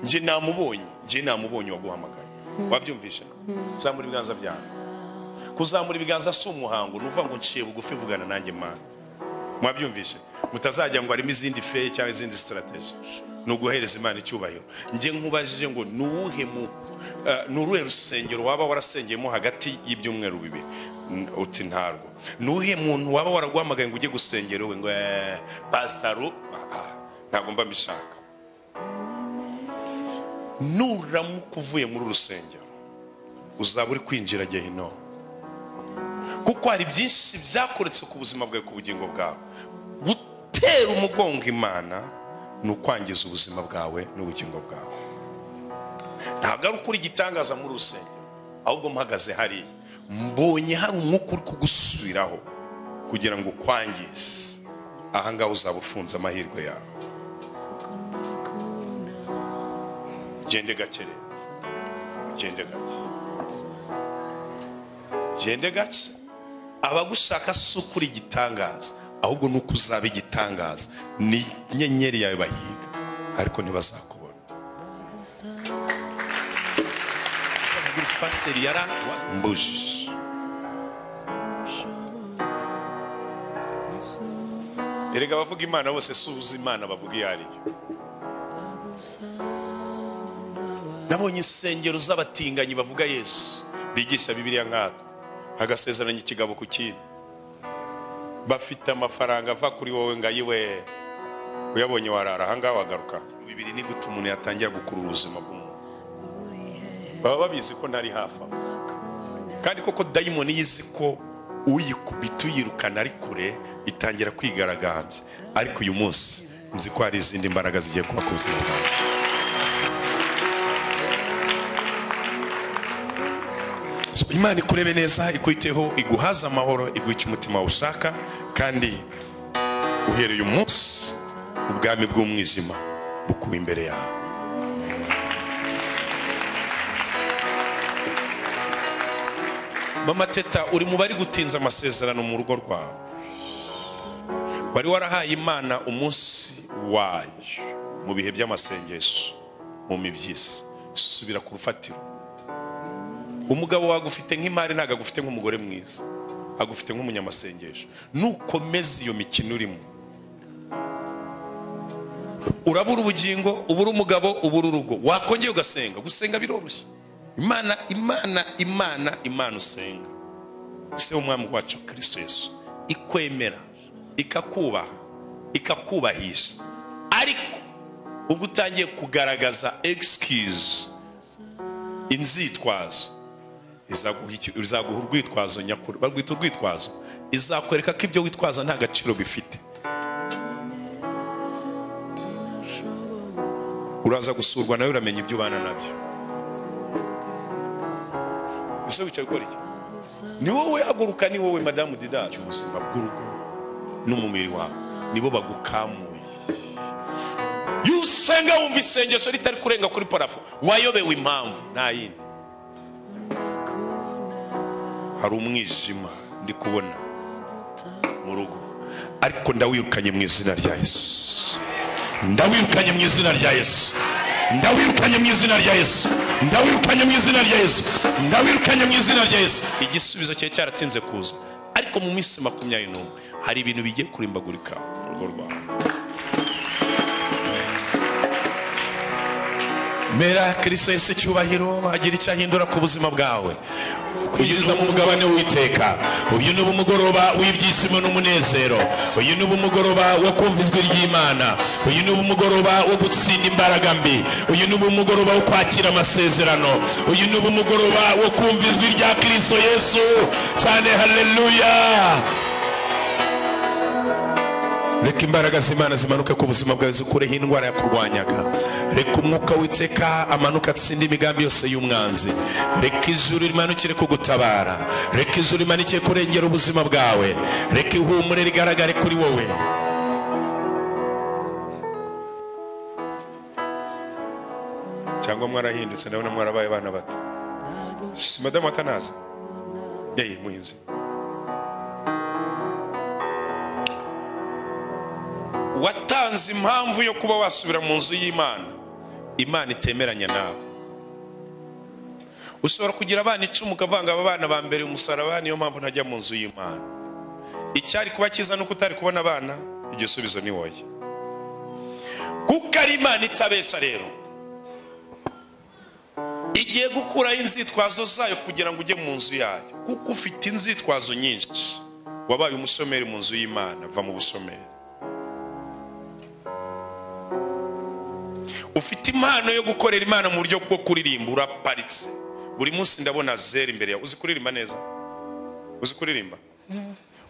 njye namubonye njye namubonye waguhamagaye wabyumvishe zamura ibiganza byanjye kuzamura ibiganza si umuhango ni ukuvuga ngo nciye bugufi vugana nanjye mana mwabyumvishe mutazajya ngo harimo izindi feye cyangwa izindi sitarateji ni uguhereza imana icyubahiro njye nkubajije ngo ni uwuhe mu eh, ni uruhe rusengero waba warasengeyemo hagati y'ibyumweru bibiri N- uti ntarwo ni uwuhe muntu waba waraguhamagaye ngo ujye gusengera wowe ngo eh, pasitaru ah, ah, ntabwo mba mbishaka nuramuka uvuye muri urusengero uzaba uri kwinjira gehinomu kuko hari byinshi byakoretse ku buzima bwawe ku bugingo bwawe gutera umugongo imana ni ukwangiza ubuzima bwawe n'ubugingo bwawe ntabwo ari ukuri igitangaza muri rusengero ahubwo mpagaze hariya mbonye hari umwuka uri kugusubiraho kugira ngo ukwangize ahangaha uzaba ufunze amahirwe yawe gende gake rero gende gake gende gake abagushaka si ukuri igitangaza ahubwo ni uko uzaba igitangaza ni inyenyeri yawe bayiga ariko ntibazakubona Uzababwira uti, pasiteri yarambujije erega abavuga imana bose si uzi imana bavuga iyo ari yo nabonye insengero z'abatinganyi bavuga yesu bigisha bibiliya nkatwe hagasezeranya ikigabo ku kindi bafite amafaranga ava kuri wowe ngo ayiwe uyabonye warara ahangaha wagaruka bibiri ni gute umuntu yatangira gukurura ubuzima bw'umuntu baba babizi ko ntari hafi aho kandi koko dayimoni yizi ko uyikubita uyirukana ari kure itangira kwigaragambya ariko uyu munsi nzi ko hari izindi mbaraga zigiye kuba ku buzima bwawe So, imana ikurebe neza ikwiteho iguhaze amahoro iguhe umutima ushaka kandi uhereye umunsi ubwami bw'umwijima bukuwe imbere yawe mama teta uri mu bari gutinza amasezerano mu rugo rwawe wari warahaye imana umunsi wayo mu bihe by'amasengesho mu mibyisi subira ku rufatiro umugabo wagufite nk'imari ntabwo agufite nk'umugore mwiza agufite nk'umunyamasengesho nukomeza iyo mikino urimo urabura ubugingo ubura umugabo ubura urugo wakongera ugasenga gusenga biroroshye imana imana imana imana usenga ese umwami wacu kirisito yesu ikwemera ikakubaha ikakubahisha ariko ubwo utangiye kugaragaza excuse inzitwazo izaguha iki- izaguha urwitwazo nyakuri barwita urwitwazo izakwereka ko ibyo witwaza nta gaciro bifite uraza gusurwa nawe uramenya ibyo ubana nabyo ese wicaye ukora iki ni wowe haguruka ni wowe madamu didazi ubuzima bw'urugo n'umubiri wawe nibo bagukamuye iyo usenga wumva isengesho ritari kurenga kuri parafo wayobewe impamvu nta yindi hari umwijima ndi kubona mu rugo ariko ndawirukanye mu izina rya yesu ndawirukanye mu izina rya yesu ndawirukanye mu izina rya yesu ndawirukanye mu izina rya yesu ndawirukanye mu izina rya yesu igisubizo cyari cyaratinze kuza ariko mu minsi makumyabiri n'umwe hari ibintu bigiye kurimbagurika mu rugo rwawe mera kirisito yesu icyubahiro agira icyo ahindura ku buzima bwawe kwinjiza mu mugabane w'iteka uyu ni umugoroba w'ibyishimo n'umunezero uyu ni umugoroba wo kumva ijwi ry'imana uyu ni umugoroba wo gutsinda imbaraga mbi uyu ni umugoroba wo kwakira amasezerano uyu ni umugoroba wo kumva ijwi rya kirisito yesu cyane haleluya reka imbaraga z'imana zimanuke ku buzima bwawe zikureho indwara yakurwanyaga reka umwuka w'iteka amanuka atsinde imigambi yose y'umwanzi reka ijuru rimanukire kugutabara reka ijuru rimanukire kurengera ubuzima bwawe reka ihumure rigaragare kuri wowe cyangwa mwarahindutse ndabona mwarabaye abana bato madamu atanaza yeye mwiza watanze impamvu yo kuba wasubira mu nzu y'imana imana itemeranya nawe ushobora kugira abana icumi ukavanga aba bana ba mbere umusaraba niyo mpamvu ntajya mu nzu y'imana icyari kuba cyiza ni uko utari kubona abana igisubizo ni wowe kuko ari imana itabeshya rero igiye gukuraho inzitwazo zayo kugira ngo ujye mu nzu yayo kuko ufite inzitwazo nyinshi wabaye umushomeri mu nzu y'imana va mu bushomeri ufite impano yo gukorera imana mu buryo bwo kuririmba uraparitse buri munsi ndabona zeru imbere yawe uzi kuririmba neza uzi kuririmba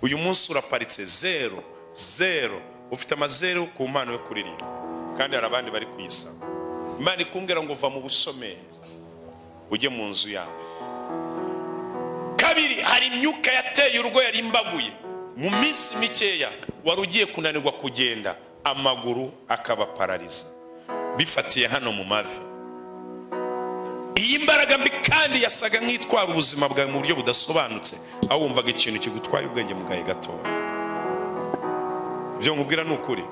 uyu munsi uraparitse zeru zeru ufite amazeru ku mpano yo kuririmba kandi hari abandi bari kuyisaba imana ikumbwira ngo uva mu busomeri ujye mu nzu yawe kabiri hari imyuka yateye urugo yari imbaguye mu minsi mikeya wari ugiye kunanirwa kugenda amaguru akabaparariza bifatiye hano mu mavi iyi mbaraga mbi kandi yasaga nk'itwara ubuzima bwawe mu buryo budasobanutse aho wumvaga ikintu kigutwaye ubwenge mu gahe gatoya ibyo nkubwira ni ukuri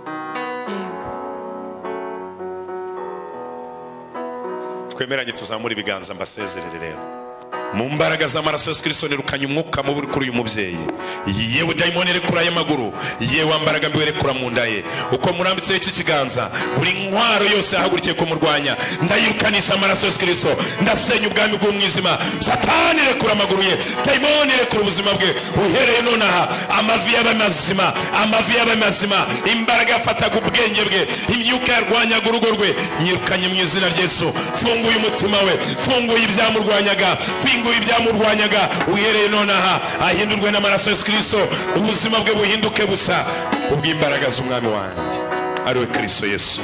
twemeranye tuzamura ibiganza mbasezerere rero mu mbaraga z'amaraso yesu kirisito nirukanye umwuka mubi uri kuri uyu mubyeyi yewe dayimoni rekura aya maguru yewe mbaraga mbi rekura mu nda ye uko murambitseho iki kiganza buri ntwaro yose yahagurukiye kumurwanya ndayirukanisha amaraso yesu kirisito ndasenya ubwami bw'umwijima satani rekura amaguru ye dayimoni rekura ubuzima bwe uhereye none aha amavi y'abaye mazima amavi y'abaye mazima imbaraga yafataga ubwenge bwe imyuka yarwanyaga urugo rwe nyirukanye mu izina rya yesu funguye umutima we funguye ibyamurwanyaga funguye ibyamurwanyaga uhereye none aha ahindurwe n'amaraso yesu kirisito ubuzima bwe buhinduke busa kubw'imbaraga z'umwami wanjye ariwe kirisito yesu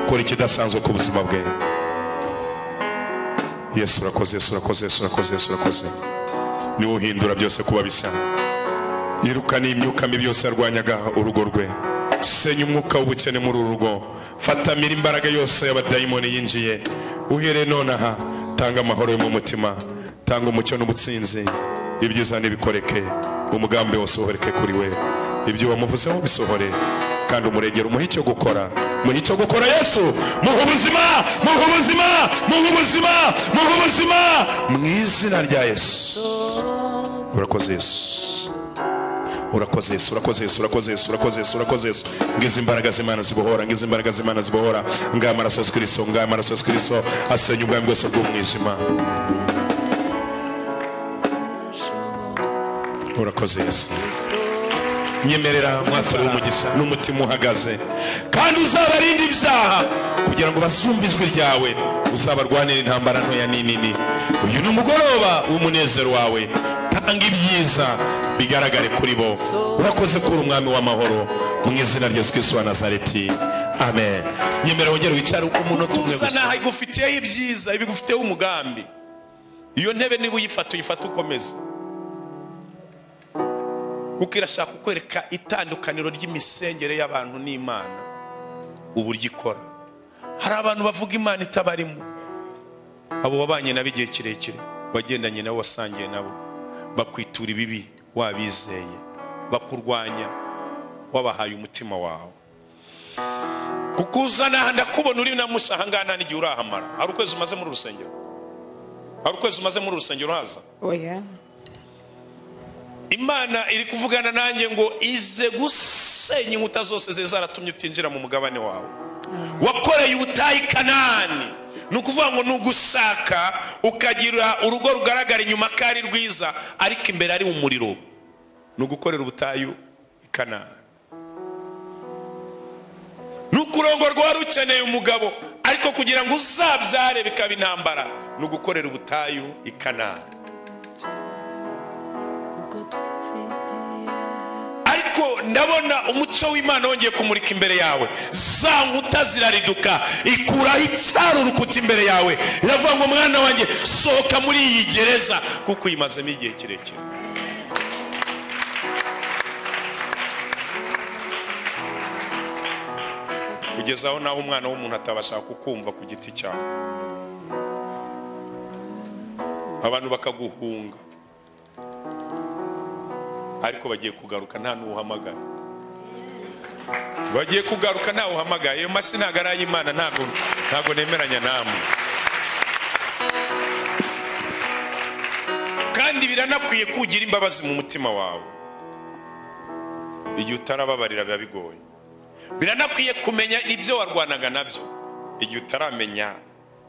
kora ikidasanzwe ku buzima bwe yesu urakoze yesu urakoze yesu urakoze yesu urakoze niwe uhindura byose kuba bisa yirukana imyuka mibi yose yarwanyaga urugo rwe senya umwuka w'ubukene muri uru rugo fatamira imbaraga yose y'abadayimoni yinjiye uhereye none aha tanga amahoro yo mu mutima tanga umucyo n'ubutsinzi ibyiza ntibikoreke umugambi wose uhoreke kuri we ibyo wamuvuzeho bisohore kandi umuregero umuhe icyo gukora muhe icyo gukora yesu muhe ubuzima muhe ubuzima muhe ubuzima muhe ubuzima mu izina rya yesu urakoze yesu urakoze yesu urakoze yesu urakoze yesu urakoze yesu urakoze yesu ngizi imbaraga z'imana zibohora ngizi imbaraga z'imana zibohora ngaya amaraso yesu kirisito ngaya amaraso yesu kirisito asenya ubwami bwose bw'umwijima urakoze yesu nyemerera mwasore w'umugisha n'umutima uhagaze kandi uzabarinde ibyaha kugira ngo bazumve ijwi ryawe uzabarwanira intambara ntoya n'inini uyu ni umugoroba w'umunezero wawe tanga ibyiza bigaragare kuri bo urakoze kuri umwami w'amahoro mu izina rya yesu kirisito wa nazareti amen nyemera wongere wicare uko umunota umwe gusa ntaho igufitiyeho ibyiza ibigufiteho umugambi iyo ntebe niba uyifata uyifata ukomeza kuko irashaka kukwereka itandukaniro ry'imisengere y'abantu n'imana uburyo ikora hari abantu bavuga imana itabarimo abo wabanye nabo igihe kirekire wagendanye nabo wasangiye nabo bakwitura ibibi wabizeye bakurwanya wabahaye umutima wawe kuko uzana ndakubona uri namusa ahangana n'igihe urahamara hari ukwezi umaze muri urusengero hari ukwezi umaze muri urusengero haza oya imana iri kuvugana nanjye ngo ize gusenya inkuta zose zari zaratumye utinjira mu mugabane wawe wakoreye ubutayu i kanani ni ukuvuga ngo ni ugusaka ukagira urugo rugaragara inyuma ko ari rwiza ariko imbere ari umuriro ni ugukorera ubutayu i kanani ni ukurongorwa wari ukeneye umugabo ariko kugira ngo uzabyare bikaba intambara ni ugukorera ubutayu i kanani ariko ndabona umuco w'imana wongeye kumurika imbere yawe za nkuta zirariduka ikuraho icyari urukuta imbere yawe iravuga ngo mwana wanjye sohoka muri iyi gereza kuko uyimazemo igihe kirekire kugeza aho naho umwana w'umuntu atabasha kukumva ku giti cyawe abantu bakaguhunga ariko bagiye kugaruka nta n'uhamagara bagiye kugaruka ntawe uhamagaye iyo masi ntabwo ari ay'imana ntabwo ntabwo nemeranya namwe kandi biranakwiye kugira imbabazi mu mutima wawe igihe utarababarira biba bigoye biranakwiye kumenya ibyo warwanaga nabyo igihe utaramenya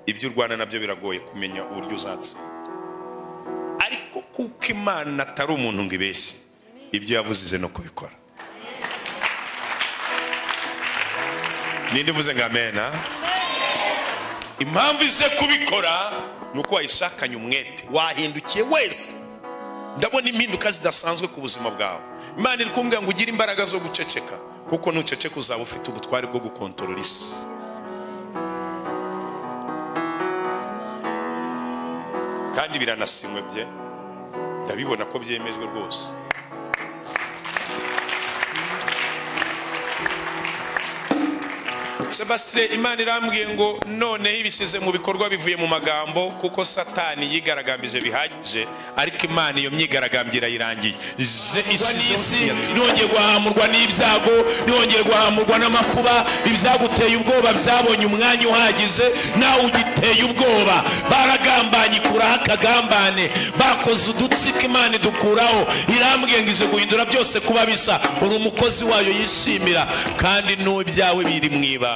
ibyo urwana nabyo biragoye kumenya uburyo uzatsinda ariko kuko imana atari umuntu ngo ibeshye ibyo yavuze ize no kubikora ninde uvuze ngo amena impamvu ize kubikora ni uko wayishakanye umwete wahindukiye wese ndabona impinduka zidasanzwe ku buzima bwawe imana iri kumbwira ngo ugire imbaraga zo guceceka kuko nuceceka uzaba ufite ubutware bwo gukontorora isi kandi biranasinywe bye ndabibona ko byemejwe rwose sebastien imana irambwiye ngo noneho ibishyize mu bikorwa bivuye mu magambo kuko satani yigaragambije bihagije ariko imana iyo myigaragambyo irayirangiye Je- isizeho signature. nongeye guhamurwa n'ibyago nongeye guhamurwa n'amakuba ibyaguteye ubwoba byabonye umwanya uhagije nawe ugiteye ubwoba baragambanye ikuraho akagambane bakoze udutsiko imana idukuraho irambwiye ngo ize guhindura byose kuba bisa uri umukozi wayo yishimira kandi n'ibyawe biri mu ibanga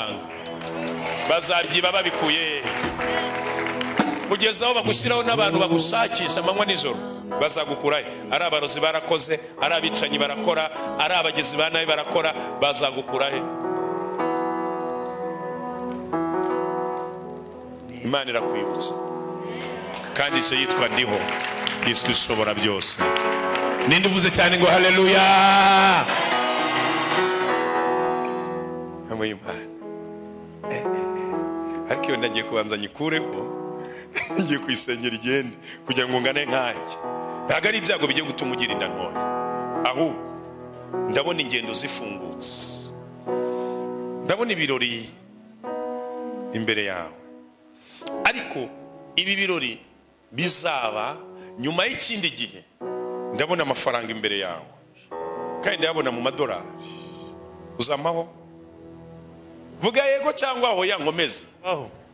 bazabyiba babikuye he? kugeza aho bagushyiraho n'abantu bagushakisha amanywa nijoro bazagukura he? ari abarozi barakoze ari abicanyi barakora ari abagizi ba nabi barakora bazagukura he imana irakwibutsa kandi ije yitwa ndiho yitwa ishobora byose ninde uvuze cyane ngo haleluya hamwe y'imana Eh, eh, eh. ariko iyo nagiye kubanza nyikureho ngiye kuyisengera igende kugira ngo ngane nkanjye ntabwo ari ibyago bigiye gutuma ugira inda ntoya ahubwo ndabona ingendo zifungutse ndabona ibirori imbere yawe ariko ibi birori bizaba nyuma y'ikindi gihe ndabona amafaranga imbere yawe kandi ndayabona mu madolari uzamaho vuga yego cyangwa hoya nkomeze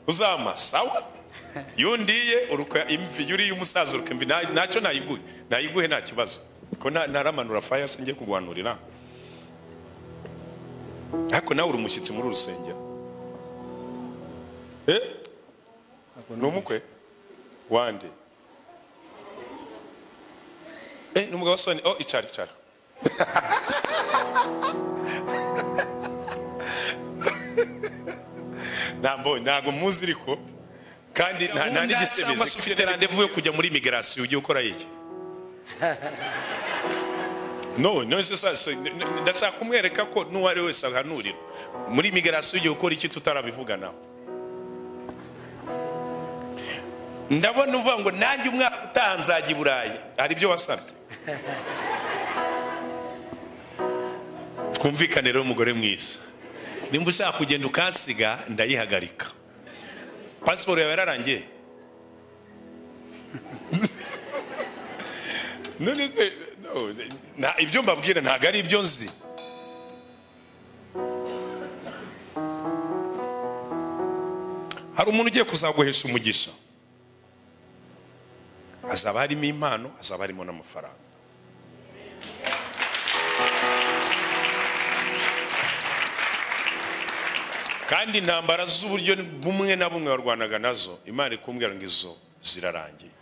uzama sawa yundiye uruka imvi yuriye umusaza uruka imvi nta- ntacyo nayiguhe nayiguhe nta kibazo ko nta- ntaramanura faya se njye kuguhanurira ariko nawe uri umushyitsi muri uru rusengero eh ni umukwe wande eh ni umugabo wa soni oh icara icara ntabwo ntabwo muzi ariko kandi nta nta n'igisubizo cyangwa se ufite randevu yo kujya muri imigarasiyo ugiye ukora iki no no se sa- se- n- n- ndashaka kumwereka ko n'uwo ari we wese ahanurira muri imigarasiyo ugiye ukora iki tutarabivuganaho ndabona uvuga ngo nanjye umwaka utaha nzajya i burayi hari ibyo wasabye twumvikane rero umugore mwiza nimba ushaka kugenda ukansiga ndayihagarika pasiporo yawe yararangiye none se no, nta- ibyo mbabwira ntabwo ari ibyo nzi hari umuntu ugiye kuzaguhesha umugisha hazaba harimo impano hazaba harimo n'amafaranga kandi intambara z'uburyo bumwe na bumwe warwanaga nazo imana ikumbwira ngo izo zirarangiye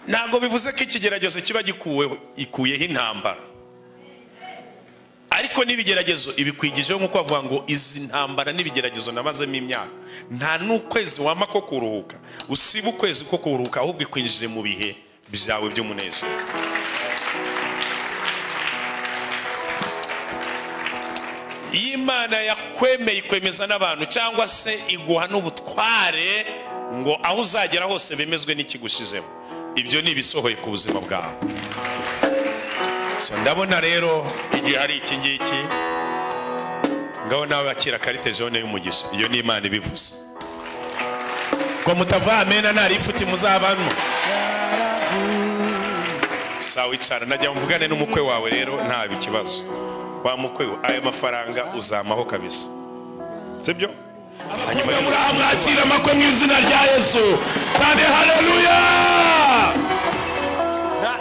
ntabwo bivuze ko ikigeragezo kiba gikuweho ikuyeho intambara ariko n'ibigeragezo ibikwigijeho nk'uko bavuga ngo izi ntambara n'ibigeragezo nabazemo imyaka nta n'ukwezi wampa ko kuruhuka usiba ukwezi ko kuruhuka ahubwo ikwinjire mu bihe byawe by'umunezero iyo imana yakwemeye ikwemeza n'abantu cyangwa se iguha n'ubutware ngo aho uzagera hose bemezwe n'ikigushizemo ibyo ni ibisohoye ku buzima bwawe so ndabona rero igihe hari iki ngiki ngaho nawe wakira karite jone y'umugisha iyo ni imana ibivuze ngo mutava amena ntari ifuti muzabamo sawa wicara najya mvugane n'umukwe wawe rero nta ikibazo wa mukwe we ayo mafaranga uzamaho kabisa sibyo abakobwa muri aha mwakira amakwe mu izina rya yesu cyane hareruya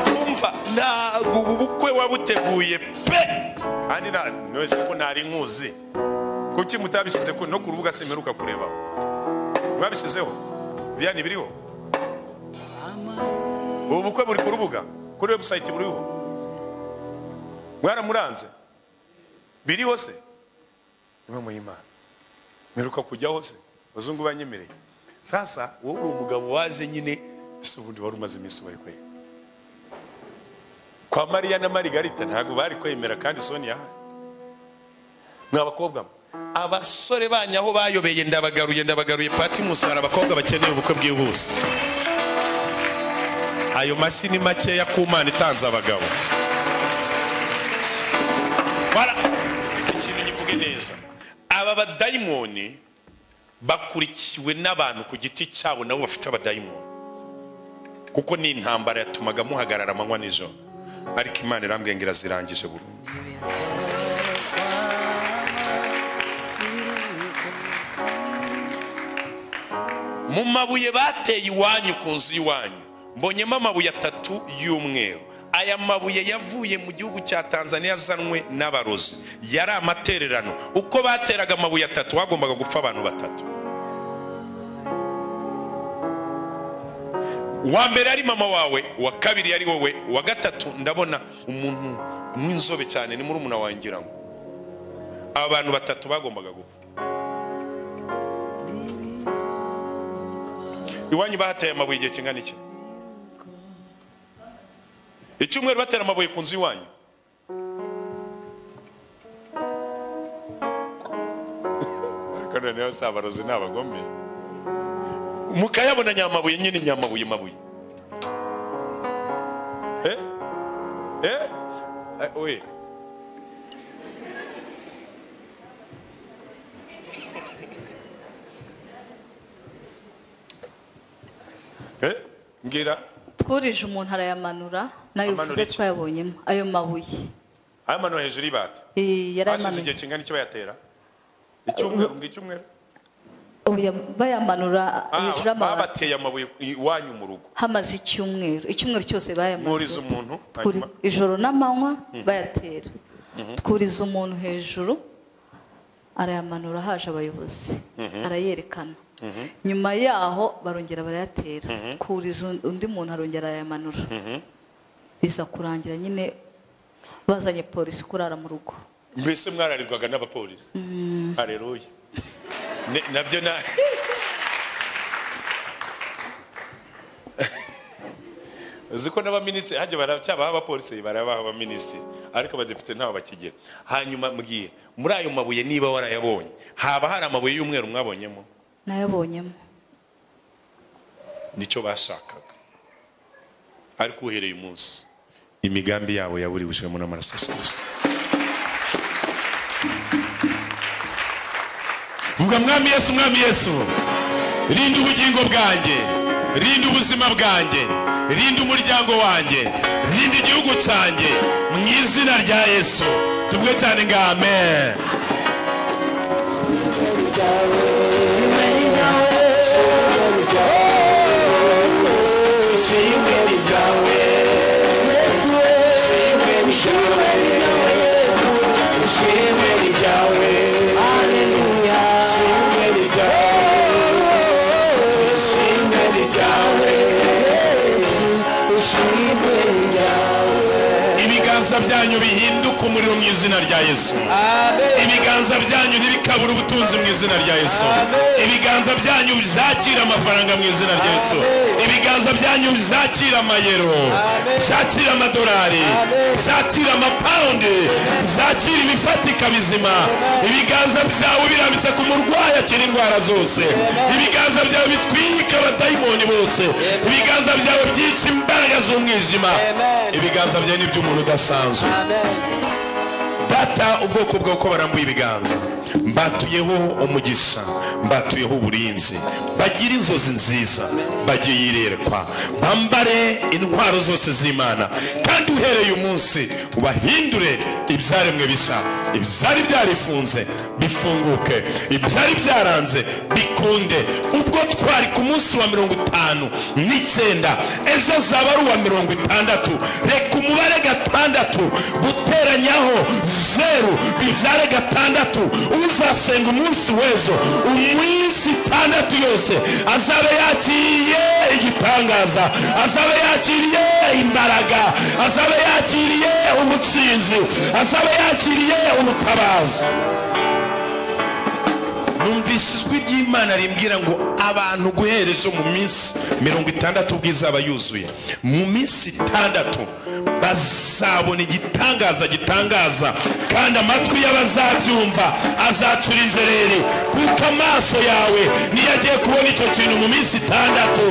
ntumva ntabwo ubu bukwe wabuteguye pe kandi nta- mwese ko ntari nkuzi kuki mutabishyize ku no ku rubuga simperuka kurebaho mwabishyizeho biyani biriho ubu bukwe buri ku rubuga kuri webusayiti buriho mwaramuranze biriho se niba muyimana mperuka kujyaho se abazungu banyemereye sasa wowe uri umugabo waje nyine si ubundi wari umaze iminsi bari kwereka kwa mariya na marigarita ntabwo bari kwemera kandi soni yahari mwa bakobwa mwe abasore banyu aho bayobeye ndabagaruye ndabagaruye pati musara abakobwa bakeneye ubukwe bwihuse ayo mashyi ni makeya ku mana itanze abagabo bara iki kintu ngivuge neza aba badayimoni bakurikiwe n'abantu ku giti cyabo nabo bafite abadayimoni kuko ni intambara yatumaga muhagarara amanywa nijoro ariko imana irambwenge irazirangije burundu mu mabuye bateye iwanyu ku nzu y'iwanyu mbonyemo amabuye atatu y'umweru aya mabuye yavuye mu gihugu cya tanzania azanwe n'abarozi yari amatererano uko bateraga amabuye atatu hagombaga gupfa abantu batatu uwa mbere ari mama wawe uwa kabiri ari wowe uwa gatatu ndabona umuntu w'inzobe cyane ni murumuna wawe ngira ngo abantu batatu bagombaga gupfa iwanyu bahateye amabuye igihe kingana iki icyumweru batera amabuye ku nzu iwanyu ariko noneho si abarozi ni abagome mukayabona nyamabuye nyine nyamabuye mabuye eh eh Eh, we eh mbwira twurije umuntu arayamanura nayo Amanura bivuze iki? twayabonyemo ayo mabuye ayo mano hejuru y'ibati Eh, hashize yarayamanuye igihe kingana iki bayatera icyumweru ngo icyumweru Ubu ya- bayamanura Ah, hejuru y'amabati babateye amabuye iwanyu mu rugo hamaze icyumweru icyumweru cyose mwuriza bayamanuye umuntu Twuri- hanyuma ijoro n'amanywa bayatera twuriza umuntu hejuru arayamanura haje abayobozi arayerekana nyuma yaho barongera barayatera twuriza un- undi muntu arongera arayamanura biza kurangira nyine bazanye polisi kurara mu rugo mbese mwararirwaga n'abapolisi hareruya Ne- nabyo na uzi ko n'abaminisitiri hajya baracyabaho abapolisi barabaho abaminisitiri ariko abadepite ntaho bakigera hanyuma mbwiye muri ayo mabuye niba warayabonye haba hari amabuye y'umweru mwabonyemo nayabonyemo nicyo bashakaga ariko uhereye umunsi imigambi yabo yaburiwijwemo n'amaraso ya Kristo. vuga mwami yesu mwami yesu rinda ubugingo bwanjye rinda ubuzima bwanjye rinda umuryango wanjye rinda igihugu cyanjye mu izina rya yesu tuvuge cyane ngo amen ibiganza byanyu bihinduke umuriro mu izina rya yesu ibiganza byanyu ntibikabura ubutunzi mu izina rya yesu ibiganza byanyu bizakira amafaranga mu izina rya yesu ibiganza byanyu bizakira amayero bizakira amadolari bizakira amapawundi bizakira ibifatika bizima ibiganza byawe birambitse ku murwayi akira indwara zose ibiganza byawe bitwika abadayimoni bose ibiganza byawe byica imbaraga z'umwijima ibiganza byawe ni iby'umuntu udasanzwe data ubwoko bwawe uko barambuye ibiganza mbatuyeho umugisha mbatuyeho uburinzi bagire inzozi nziza bajye yirerekwa bambare intwaro zose z'imana kandi uhereye umunsi ubahindure ibyaremwe bisa ibyari byarifunze bifunguke ibyari byaranze bikunde ubwo twari ku munsi wa mirongo itanu n'icyenda ejo azaba ari uwa mirongo itandatu reka umubare gatandatu guteranyaho zeru bibyare gatandatu uzasenga umunsi w'ejo umunsi itandatu yose azaba yakiriye igitangaza azaba yakiriye imbaraga azaba yakiriye umutsinzi azaba yakiriye umutabazi numvise ijwi ry'imana rimbwira ngo abantu guhera ejo mu minsi mirongo itandatu bw'izaba yuzuye mu minsi itandatu bazabona igitangaza gitangaza kandi amatwi y'abazabyumva azacura injereri kuko amaso yawe niyo agiye kubona icyo kintu mu minsi itandatu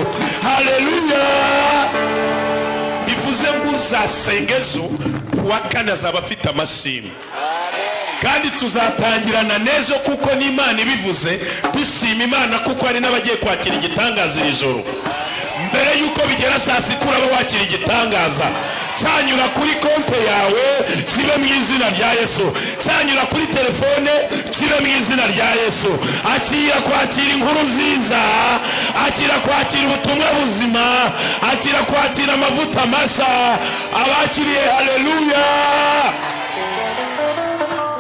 hareruya bivuze ngo uzasenga ejo ku wa kane azaba afite amashimwe kandi tuzatangirana n'ejo kuko n'imana ibivuze dushima imana kuko hari n'abagiye kwakira igitangaza iri joro mbere y'uko bigera saa sita uraba wakira igitangaza cyanyura kuri konte yawe kibe mu izina rya yesu cyanyura kuri telefone kibe mu izina rya yesu akira kwakira inkuru nziza akira kwakira ubutumwa buzima akira kwakira amavuta mashya abakiriye hareruya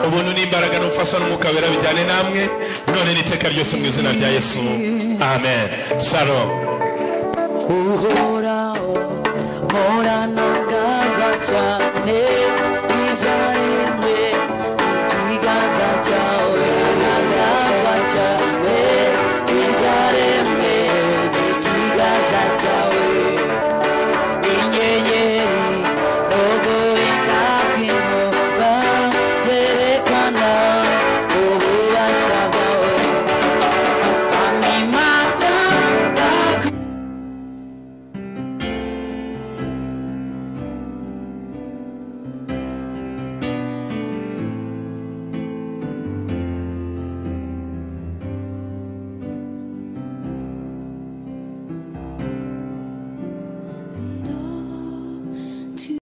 ubuntu n'imbaraga n'ubufasha n'umwuka wera bijyane namwe none n'iteka ryose mu izina rya yesu amen shalom uhoraho mpora ntangazwa cyane